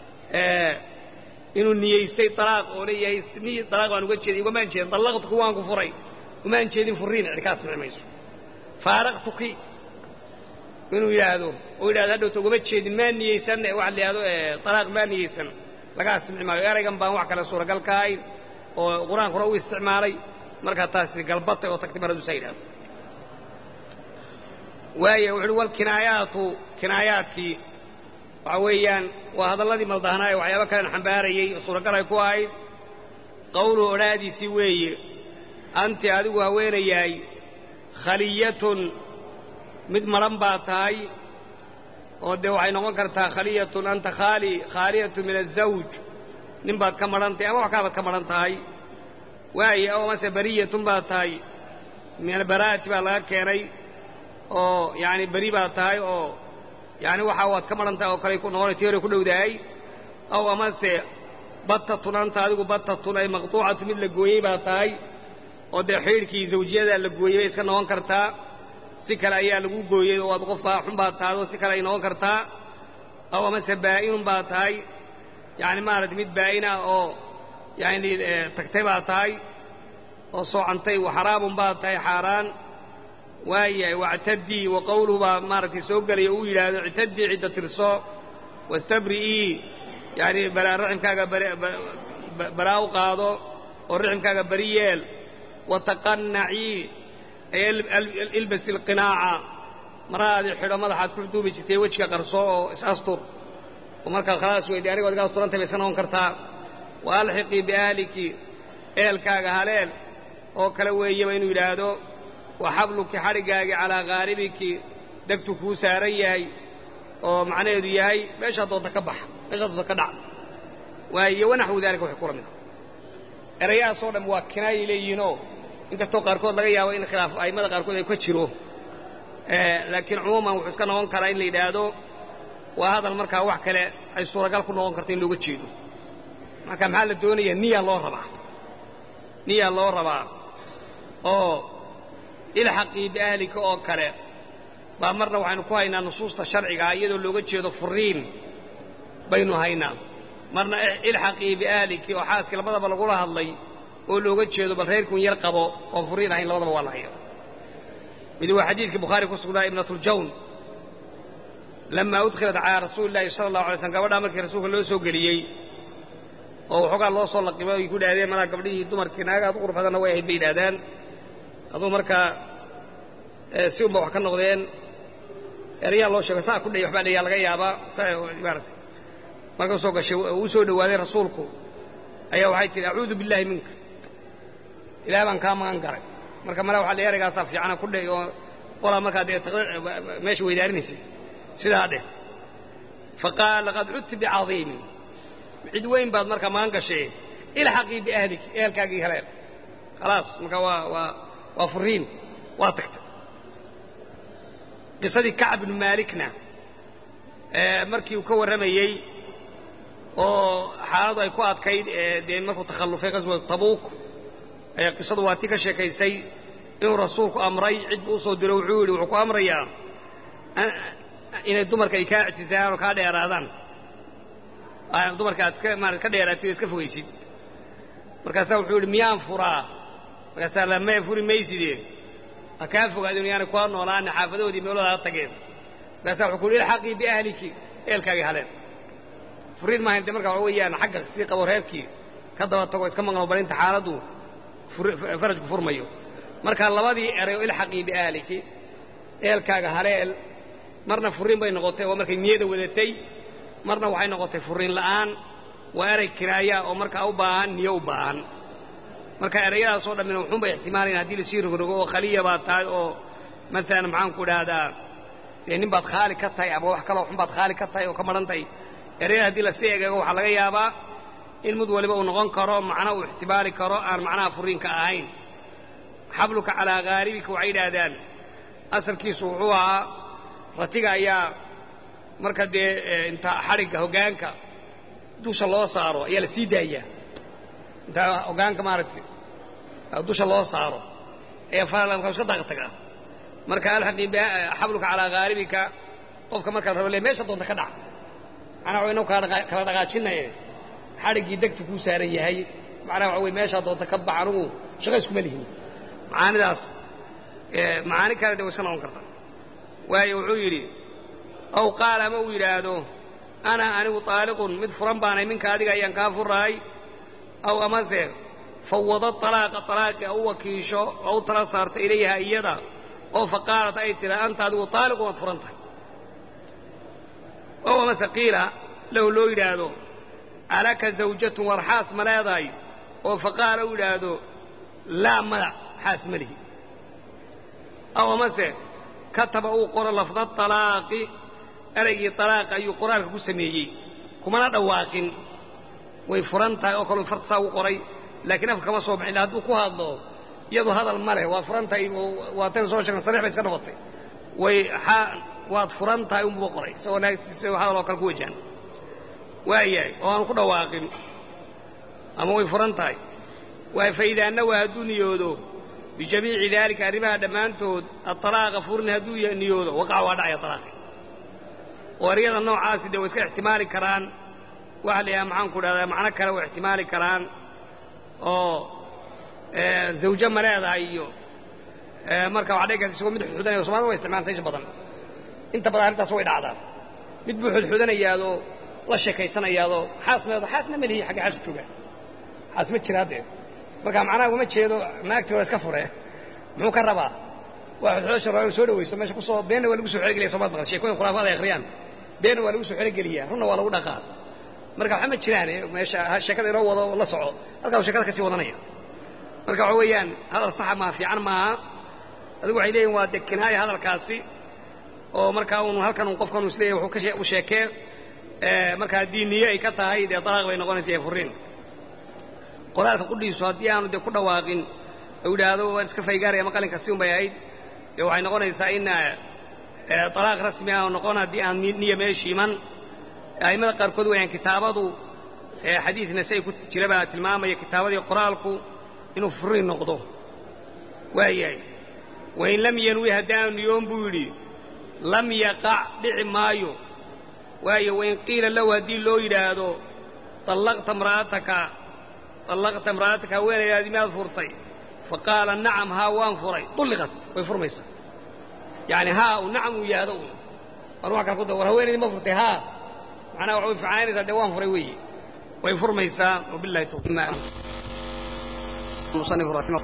inuu niyaystay alaaq oo leeyahay niy alaaq baan uga jeeday ugamaan jeedin dallaqtuki waan ku furay umaan jeedin furiin cidkaas mici mayso faaraqtuki inuu yidhaahdo oo yidhahdo hadhowta ugama jeedin maa niyeysan waxa la yidhahdo alaaq maa niyeysan lagaa simci maayo eraygan baan wax kale suuragal ka ahayn oo qur-aanka hore u isticmaalay markaa taasi galbatay oo tagtay mar hadduu saa yidhahdo waaya wuxu uhi walkinaayaatu kinaayaadkii waxa weeyaan waa hadalladii maldahnaaye waxyaaba kalen xambaarayey oo suuragal ay ku ahayd qowluhu odhaadiisii weeye anti adigu haweenayahay khaliyatun mid madhan baa tahay oo dee waxay noqon kartaa khaliyatun anta khaali khaaliyatun min azawj nin baad ka madhan tahay ama wax kaabaad ka madhan tahay waaye oo amase bariyatun baad tahay min albaraa'ati baa laga keenay oo yaani beri baad tahay oo yaani waxa waad ka madhan tahay oo kale noqona tii hore ku dhowdahay aw amase battatun anta adigu battatun ay maqtuucatu mid la gooyey baa tahay oo dee xidhiidhkii zawjiyadaa la gooyey bay iska noqon kartaa si kale ayaa lagu gooyey oo aad qof baa xun baad tahay oo si kale ay noqon kartaa aw amase baa'inun baa tahay yacni maaragtay mid baa'ina oo yacni tagtay baa tahay oo soocantay xaraamun baa tahay xaaraan waayahay wactadii wa qowluhu baa maaragtay soo gelaya uu yidhaahdo ictadii cidda tirso wastabri'ii yacni baraa riximkaaga baraa u qaado oo riximkaaga beri yeel wataqannacii ilbasi alqinaaca maraadii xidho madaxaad ku duubi jirtay wejiga qarso oo is-astur oo markaad khalaas weyday anigo adga asturantay bay iska noqon kartaa wa alxiqii biahliki eelkaaga haleel oo kale weeyaba inuu yidhaahdo wa xabluki xadhiggaagii calaa khaaribiki degtu kuu saaran yahay oo macnaheedu yahay meeshaa doonta ka bax meeshaa doonta ka dhac waayo wanaxwu daalika waxay kula mid ah erayahaasoo dham waa kinaayay leeyihiinoo inkastoo qaarkood laga yaabo in khilaaf a'immada qaarkood ay ka jiro laakiin cumuuman wuxuu iska noqon karaa in la yidhaahdo waa hadal markaa wax kale ay suuragal ku noqon karto in looga jeedo marka maxaa la doonayaa niya loo rabaa niya loo rabaa oo ilxaqii biahlika oo kale baa marna waxaynu ku haynaa nusuusta sharcigaa iyadoo looga jeedo furiin baynu haynaa marna ilxaqii biahliki oo xaaskii labadaba lagula hadlay oo looga jeedo bal reerkun yar qabo oon furiin ahayn labadaba waa la haya mid waa xadiidkii bukhaari ku sugnaa ibnatuljawn lamaa udkhilat calaa rasuuli llaahi sala allahu alay slm gabadhaa markii rasuulka loo soo geliyey oo waxoogaa loo soo laqimay ay ku idhahdeen malaa gabdhihii dumarkii naagaha ad u qurux badanna way ahayd bay yidhahdaan aduu markaa si unba wax ka noqdeen erayaa loo sheego saa ku dhey waxbaa dhayaa laga yaabaa maarata marka soo gashay uu soo dhowaaday rasuulku ayaa waxay tihi acuudu billaahi minka ilaah baan kaa magan garay marka mala waxa la eraygaasaa fiicana ku dhey oo qolaa markaa dee meesha weydaarinaysa sidaa dheh faqaal laqad cudti bicadiimin cid weyn baad markaa magan gashay ilxaqii biahlik ehelkaagii heleen khalaas marka waa waa waa furiin waa tagtay qisadii kacb bnu maalikna markii uu ka warramayey oo xaaladu ay ku adkayd dee markuu takhallufay qaswatu tabuuk ayaa qisadu waa tii ka sheekaysay inuu rasuulku amray cid buu usoo diro wuxuu yidhi wuxuu ku amrayaa inay dumarka ay kaa ictisaaraan oo kaa dheeraadaan dumarka aad ka maarata ka dheeraatid oo iska fogaysid markaasaa wuxuu yidhi miyaan furaa markaasaa lamee furi mayside ha kaa fogaadeen yaana kuwa noolaana xaafadahoodii meelooda ha tageen markaasaa wuxuu ku yidhi ilxaqii biahliki eelkaagii haleen furiin maahayn de marka waxa weeyaan xagga sii qabo reerkii ka daba tago iska maqno barinta xaaladdu farajku furmayo marka labadii eray oo ilxaqii biahliki eelkaaga haleel marna furiin bay noqotay oo markay niyada wadatay marna waxay noqotay furiin la'aan waa erey kinaaya oo markaa u baahan niyo u baahan marka erayadaasoo dhammina wuxuunbay ixtimaalayan haddii lasii rogrogo oo khaliya baad tahay oo maalan maxaanku idhaahdaa dee nin baad khaali ka tahay ama wax kaloo xun baad khaali ka tahay oo ka madhan tahay erayada haddii lasii egeego waxaa laga yaabaa in mid waliba uu noqon karo macna uu ixtibaari karo aan macnaha furiinka ahayn xabluka calaa haaribika waxay yidhaahdaan asalkiisu wuxuu ahaa ratiga ayaa marka dee inta xadhigga hoggaanka dusha loo saaro ayaa la sii daayaa intaa ogaanka maaragtay dusha loo saaro ee faralka iska daaq tagaa marka alxaqi xabluka calaa haalibika qofka markaad rabo le meesha doonta ka dhac macnaha wa inuu kala dhaqaajinaye xadhiggii degtu kuu saaran yahay macnaha waxa wey meeshaa doonta ka bax anugu shaqa iskuma lihin macaanidaas macaani kale de way iska noqon karta waayo wuxuu yidhi aw qaala ama uu yidhaahdo ana anigu taaliqun mid furan baanay minka adiga ayaan kaa furaay aw amase fawado alaaqa alaaqi u wakiisho oo u tala saarta ilayha iyada oo fa qaalat ay tira anta adigu taaliqun waad furan tahay ow amase qiila lahu loo yidhaahdo alaka zawjatun war xaas ma leedahay oo fa qaala u yidhaahdo laa madac xaas ma lihi aw amase kataba uu qoro lafda alaaqi eraygii alaaqa ayuu qoraalka ku sameeyey kumana dhawaaqin way furan tahay oo kaleu fartasaa ugu qoray laakiin afka kama soo baxin hadduu ku hadlo iyadu hadal ma leh waad furan tahay waa tan soo sheegna sarix bay iska noqotay way waad furan tahay unbuu qoray isagoo naagtiisa hadal oo kale ku wajahan waayahay oo aan ku dhawaaqin ama way furan tahay waay faidaa nawaa hadduu niyoodo bijamiici daalika arrimaha dhammaantood atalaaqa furin hadduu niyoodo waqaca waa dhacaya alaaqi oo eryada noocaasi dee way iska ixtimaali karaan waxa la yidhaha maxaan ku dhahdaa macno kale way ixtimaali karaan oo zawjo ma leedahay iyo marka waxa dhici karta isagoo mid xudxudanaya somalida way isticmaalanta isha badan inta badan arrintaas way dhacdaa mid buu xudxudanayaadoo la sheekaysanayaadoo xaas meedo xaasna ma lihi xagga xaas ku joogaa xaas ma jira haddee marka macnaha uma jeedo naagtii waa iska fure muxuu ka rabaa waa xudxudasha rabaa inu soo dhawaysto meesha kusoo beenna waa lagu soo xerogeliya somaad maqan sheekoyin khulaafaad ay akhriyaan beenna waa lagu soo xerogeliyaa runna waa lagu dhaqaa marka waxba ma jiraan meesha sheekada inoo wado la soco halkaasuu sheekada kasii wadanaya marka waxa weeyaan hadal saxa maa fiican maaha adigu waxay leeyihin waa de kinaaya hadalkaasi oo markaa un halkan un qofkan is leeyahy wuxuu u sheekee markaa haddii niye ay ka tahay dee dalaaq bay noqonaysa ee furiin qoraalka qudhiisu haddii aanu dee ku dhawaaqin u yidhaahdo waan iska faygaaraya maqalinka si un bay ahayd dee waxay noqonaysaa in dalaaq rasmi ah noqon haddii aan niya meeshi iman a'immada qaarkood wayaan kitaabadu xadiid nasa-i ku jira baa tilmaamaya kitaabadii qoraalku inuu furiin noqdo waayahay wain lam yanwi haddaanu niyoon buu yidhi lam yaqac dhici maayo waayo wain qiila lahu haddii loo yidhaahdo allaqta imra'ataka allaqta imra'ataka haweenaydaadii miyaad furtay fa qaala nacam haa waan furay ulliqat way furmaysaa yacani haa u nacam uu yahdo un war waa kale ku da war haweenaydii ma furtay haa macnaha waxa way ficaanaysaa dee waan furay weeye way furmaysaa wabillahi tawfiiq المصنف رحمه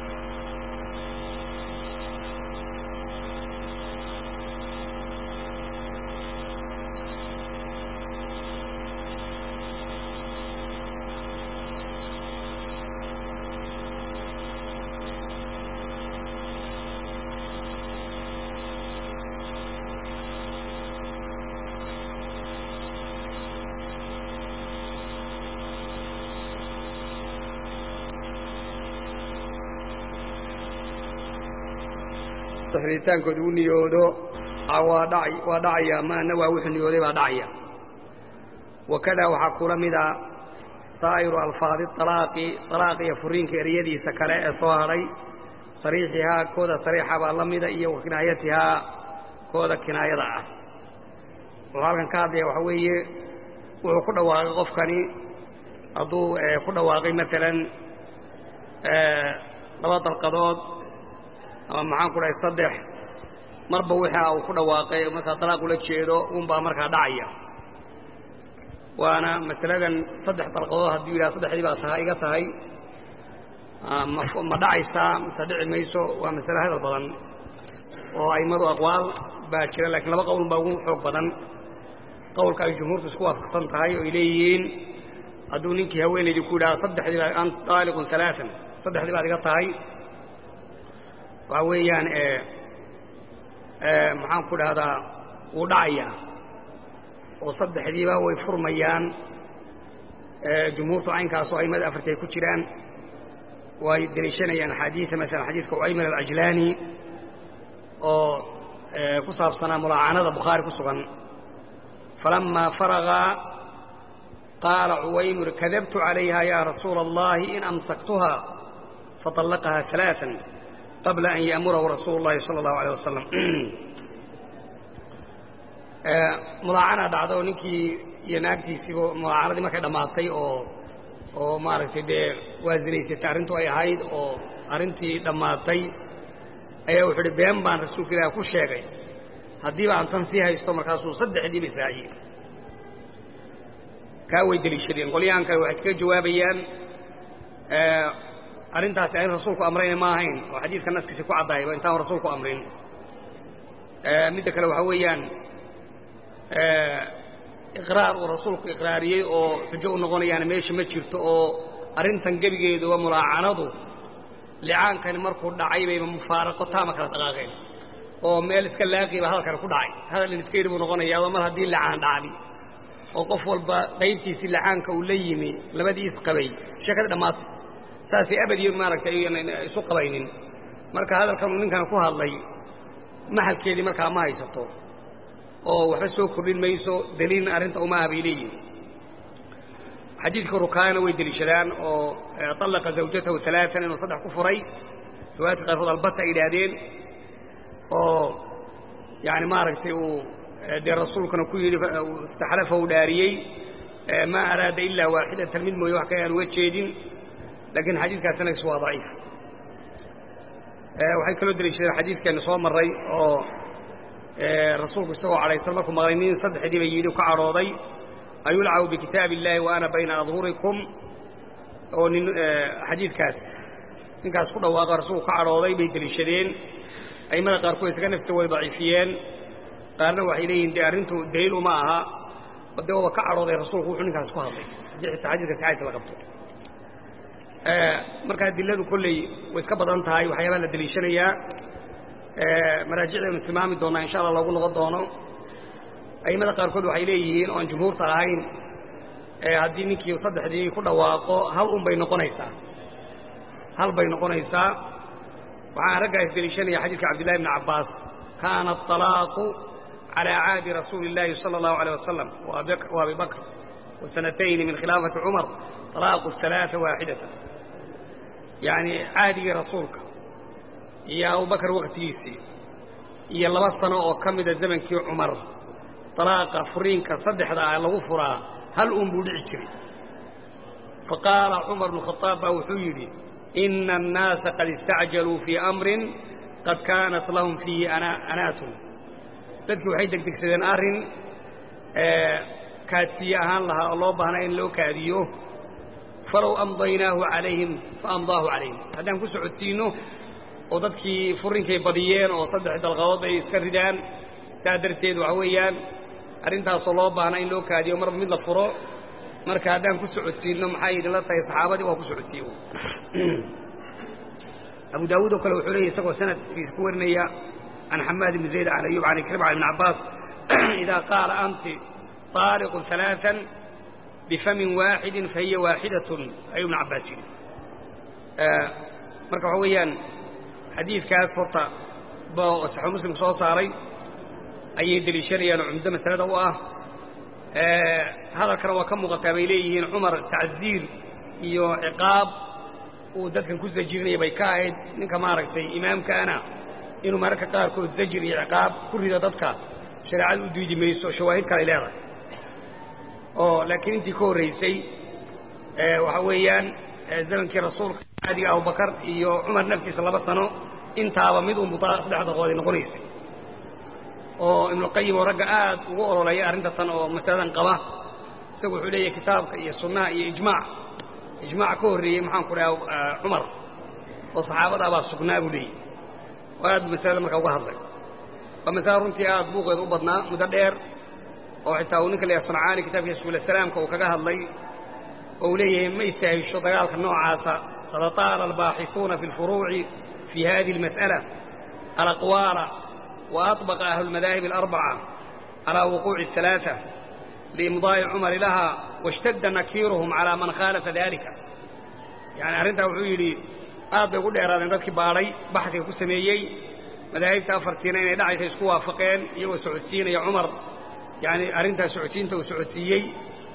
ritaankooda u niyoodo waa dhacaya ma nawaa wuxuu niyooday baa dhacaya wakadaa waxaa kula mida saa'iru alfaadi alaaqi alaaq iyo furiinka eryadiisa kale ee soo hadhay sariixihaa kooda sariixa baa la mida iyo wa kinaayatihaa kooda kinaayada ah wuxuu halkan ka hadlaya waxaa weeye wuxuu ku dhawaaqay qofkani hadduu ku dhawaaqay maalan laba dalqadood ama maxaan ku dhahay saddex marba wixii uu ku dhawaaqay markaa dalaaq ula jeedo unbaa markaa dhacaya waana masaladan saddex dalqadood hadduu yidhaha saddexdii baa taha iga tahay ma dhacaysaa mise dhici mayso waa masale hadal badan oo a'immadu aqwaal baa jira lakiin laba qowl baa ugu xoog badan qowlka ay jumhuurtu isku waafaqsan tahay oo ay leeyihiin hadduu ninkii haweenaydii ku yidhahdo saddexdii baa ant taaliqun alaaan saddexdii baad iga tahay waxaa weeyaan maxaan ku dhahdaa wuu dhacayaa oo saddexdiiba way furmayaan jumhuurtu caynkaasoo aimada afarti ay ku jiraan way deliishanayaan axaadiia masalan xadiidka ucayman alcajlaani oo ku saabsanaa mulaacanada bukhaari ku sugan falamaa faraga qaala cuwaymir kadabtu calayha ya rasuula allahi in amsaktuha faطallaqaha ثalaaثa qabla an ya'murahu rasuulu اllahi salى اllahu alيه wasalam mulaacana dhacdo ninkii iyo naagtiisiiba mulaacanadii markay dhammaatay oo oo maaragtay dee waa zinaysatay arrintu ay ahayd oo arrintii dhammaatay ayaa wuxuu uhi been baan rasuulka ilaah ku sheegay haddiiba aan tan sii haysto markaasuu saddexdiiba israaciyey kaa way deliishadeen qolyahan kale waxay kaga jawaabayaan arrintaasi ayn rasuulku amrayna ma ahayn oo xadiidka naskiisi ku caddahayba intaan rasuulku amrin midda kale waxaa weeyaan iqraar uu rasuulku iqraariyey oo xujo u noqonayaana meesha ma jirto oo arrintan gebigeeduba mulaacanadu licaankani markuu dhacay bayba mufaaraqo taama kala dhaqaaqeen oo meel iska laaqiiba hadalkani ku dhacay hadal in iska yidhi buu noqonayaa oo mar haddii lacaan dhacdi oo qof walba qaybtiisii lacaanka uu la yimi labadii isqabay sheekada dhammaatay saasay abadiyo maaragtay isu qabaynin marka hadalkan uu ninkan ku hadlay maxalkeedii markaa ma haysato oo waxba soo kordhin mayso daliilna arrinta uma aha bay leeyihin xadiidka rukaayana way deliishadaan oo طallaqa zawjatahu alaaan inuu saddex ku furay riwaayadka qaarkood albata ay yidhaahdeen oo yani maaragtay uu dee rasuulkana ku yidhi istaxlafa uu dhaariyey maa araada ilaa waaxidatan mid mooye wax kale aan uga jeedin laakiin xadiidkaas sanadkiis waa daciif waxay kaloo deliishadeen xadiidkeenu soo maray oo rasuulku isagoo cadhaysan markuu maqlay nin saddexdiiba yidhi ka cadhooday ayulcabu bikitaabi illaahi wa ana bayna adhurikum oo nin xadiidkaas ninkaas ku dhawaaqo rasuulku ka cadhooday bay deliishadeen a'immada qaarkood isaga nafta way daciifiyeen qaarna waxay leeyihin dee arrintu daliil uma aha oo dee waba ka cadhooday rasuulku wuxuu ninkaas ku hadlay haddii xitaa xadiidka saxaaysa la qabto marka adiladu kolley way iska badan tahay waxyaabaha la deliishanayaa maraajicdaynu tilmaami doonaa insha allah loogu noqon doono a'immada qaarkood waxay leeyihiin oan jumhuurta ahayn haddii ninkii saddexdii ku dhawaaqo hal un bay noqonaysaa hal bay noqonaysaa waxaan raggaas deliishanaya xadiidka cabdillahi bni cabbaas kaana aطalaaqu calى caadi rasuuli اllaahi salى اllahu alيه wasalam wa abi bakr wasanatayni min khilaafati cumar طalaaqu ثalaaثa waaxidata yani caadigii rasuulka iyo abubakar waktigiisii iyo laba sano oo ka mida zamankii cumar dalaaqa furiinka saddexda ah lagu furaa hal uun buu dhici jiray faqaala cumar bnu khadaab baa wuxuu yidhi ina annaasa qad istacjaluu fii amrin qad kaanat lahum fiihi anaatun dadkii waxay degdegsadeen arrin kaadsiye ahaan lahaa oo loo baahnaa in loo kaadiyo falow amdaynaahu calayhim faamdaahu calayhim haddaan ku socodsiinno oo dadkii furinkay badiyeen oo saddex dalqadood ay iska ridaan saa darteed waxa weeyaan arrintaasoo loo baahnaa in loo kaadiyo marba mid la furo marka haddaan ku socodsiinno maxay idinla tahay saxaabadii waa ku socodsiiye abu daawuud oo kale wuxuu leeyay isagoo sanadkiisa ku warinaya can xamaad ibni zayd can ayub can ikrima can ibn cabbaas idaa qaala anti طaaliqun ثalaaثan bifamin waaxidin fahiya waaxidatun ayuu ibn cabbaas yidhi marka waxa weeyaan xadiidkaas horta ba saxuu muslim soo saaray ayay deliishanayaan oo cumdo masalada u ah hadalkana waa ka muuqataa bay leeyihiin cumar tacziir iyo ciqaab uu dadkan ku zajirinaya bay ka ahayd ninka maaragtay imaamkaana inuu mararka qaarkood zajir iyo ciqaab ku rido dadka shareecada u diidi mayso shawaahid kale ay leedahay oo laakiin intii ka horraysay waxa weeyaan zamankii rasuulka caadiga abubakar iyo cumar naftiisa laba sano intaaba mid unbu saddex daqooday noqonaysay oo ibnuqayim oo ragga aad ugu ololeeya arrinta tan oo masaladan qaba isagu wuxuu leeyahay kitaabka iyo sunnaha iyo ijmaac ijmaac ka horreeyey maxaan ku dhaha cumar oo saxaabadaabaa sugnaa buu leeyahy oo aad bu masalada markaa uga hadlay waa masale runtii aad buuqeeda u badnaa muddo dheer oo xitaa uu ninka leeyahay sancaani kitaabkiisa suulasalaamka uu kaga hadlay oo uu leeyahay ma istaahisho dagaalka noocaasa qad taala albaaxisuuna fi اlfuruuci fi hadihi اlmas'ala alaqwaala وأطبق أهل المذاهب الأربعة على وقوع الثلاثة لإمضاء عمر لها واشتد نكيرهم على من خالف ذلك يعني أرنتها وحيلي aad bay ugu dheeraadeen dadkii baadhay baxdiga ku sameeyey madaahibta afartiina inay dhacaysa isku waafaqeen iyagoo socodsiinaya cumar yani arrintaas socodsiinta uu socodsiiyey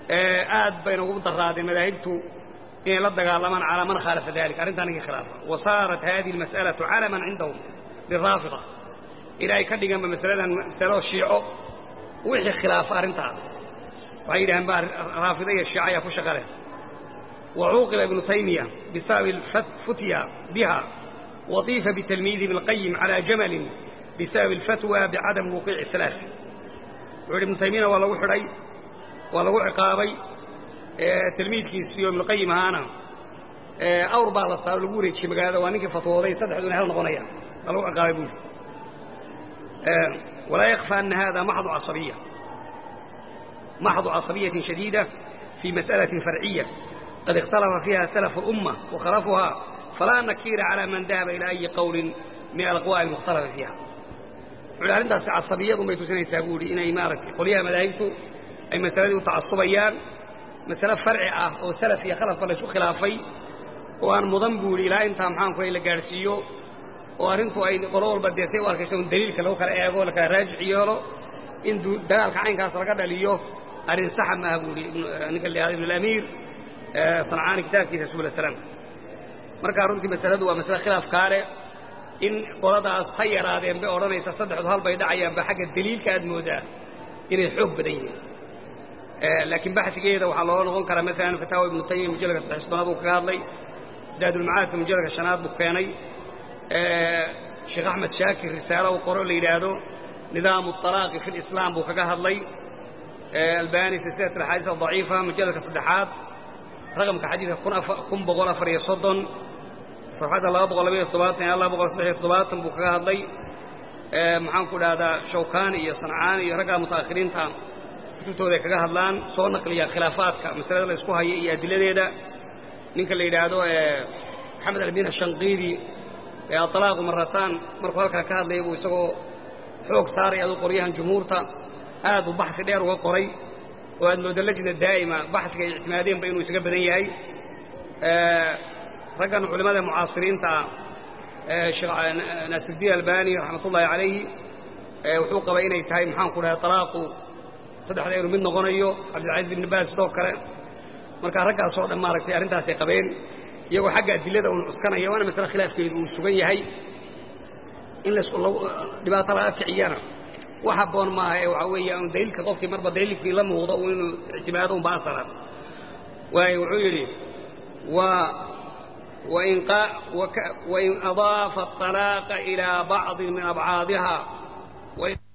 aad bayna ugu daraadeen madaahibtu inay la dagaalamaan calaa man khaalafa dalik arrintaa ninkii khilaafa wa saarat hadihi almas'alatu calaman cindahum liraafida ilaa ay ka dhiganba masaladan masalo shiico wixii khilaafa arrintaas waxay yidhahaan ba raafida iyo shiica ayaa ku shaqa leh وعوقب ابن تيمية بسبب الفتيا بها وضيف بتلميذ ابن القيم على جمل بسبب الفتوى بعدم وقوع الثلاث وعلي ابن تيمية والله وحري والله عقابي اه تلميذ كيسيو ابن القيم هانا اه أور بعض الصار لقوري شي مقالة وانك فتوى ذي صدح دون هذا نغنية والله عقابي بوش اه ولا يخفى أن هذا محض عصبية محض عصبية شديدة في مسألة فرعية قد اختلف فيها سلف الأمة وخلفها فلا نكير على من ذهب إلى أي قول من الأقوال المختلفة فيها وعلى أنت عصبية ضم يتسنى يسابولي إن إمارة قوليها ملايكته أي مسألة تعصبيان مسألة فرع أو سلفية خلف فلسو خلافي وأن مضنبول إلى أنت محانكو إلى قارسيو وأرنتو أي قرور بديتي وأركسون دليل كلو كلا إيغو لك راجع يولو إن دلال كعين كاسر قد ليو أرن سحب ما أقولي نقل لي ابن الأمير صنعaan kitaabkiisa subul salaam markaa runtii masaladu waa masale khilaaf kaale in qoladaas ha yaraadeen bay odhanaysa saddexdu hal bay dhacayaanba xagga daliilka aad moodaa inay xoog badan yihiin laakiin baxsigeeda waxaa looga noqon karaa maalan fataawa ibnu taymiya mujalladka saddex soddonaad uu kaga hadlay zaadulmacaadka mujalladka shanaad buu keenay sheekh axmed shaakir risaalo uu qoro la yidhaahdo nidaamu alaaqi fi lislaam buu kaga hadlay albani silsilat alxaadiis adaciifa mujalladka saddexaad رقمك حديث كن أف كن بقول أفر يصدن فرحة الله بقول لبي الصباط يا الله بقول صدق الصباط بكرة هذي محن كل هذا شوكاني يا صنعاني رجع متأخرين تام شفتوا ذيك كذا هذلان صور نقل خلافات كمسألة اللي اسمها هي هي دليل ده نك اللي يدعو محمد البين الشنقيري يا طلاق مرتان مرة كذا كذا اللي يبغى يسوي حوك ساري هذا قريها جمهورته هذا بحث دير وقري وأن اللجنة الدائمة بحث اعتمادين بينه يسقى بدنياي رجعنا علماء المعاصرين تاع شيخ ناس الدين الباني رحمة الله عليه وحوق بين يتهاي محان كلها طلاق صدح دير من غنيو عبد العزيز بن باز دوكره marka ragga soo dhamaartay arintaas ay qabeen iyagu xagga adilada uu cuskanaya waana masala khilaafkeedu uu sugan yahay in la isku dhibaato laga kiciyana waxa boon maaha ee waxa weeyaan daliilka qofkii marba daliilkii la muuqdo uu inuu ictimaado un baasara waayo wuxuu yidhi wa وإن, قا وإن أضاف الطلاق إلى بعض من أبعادها وإن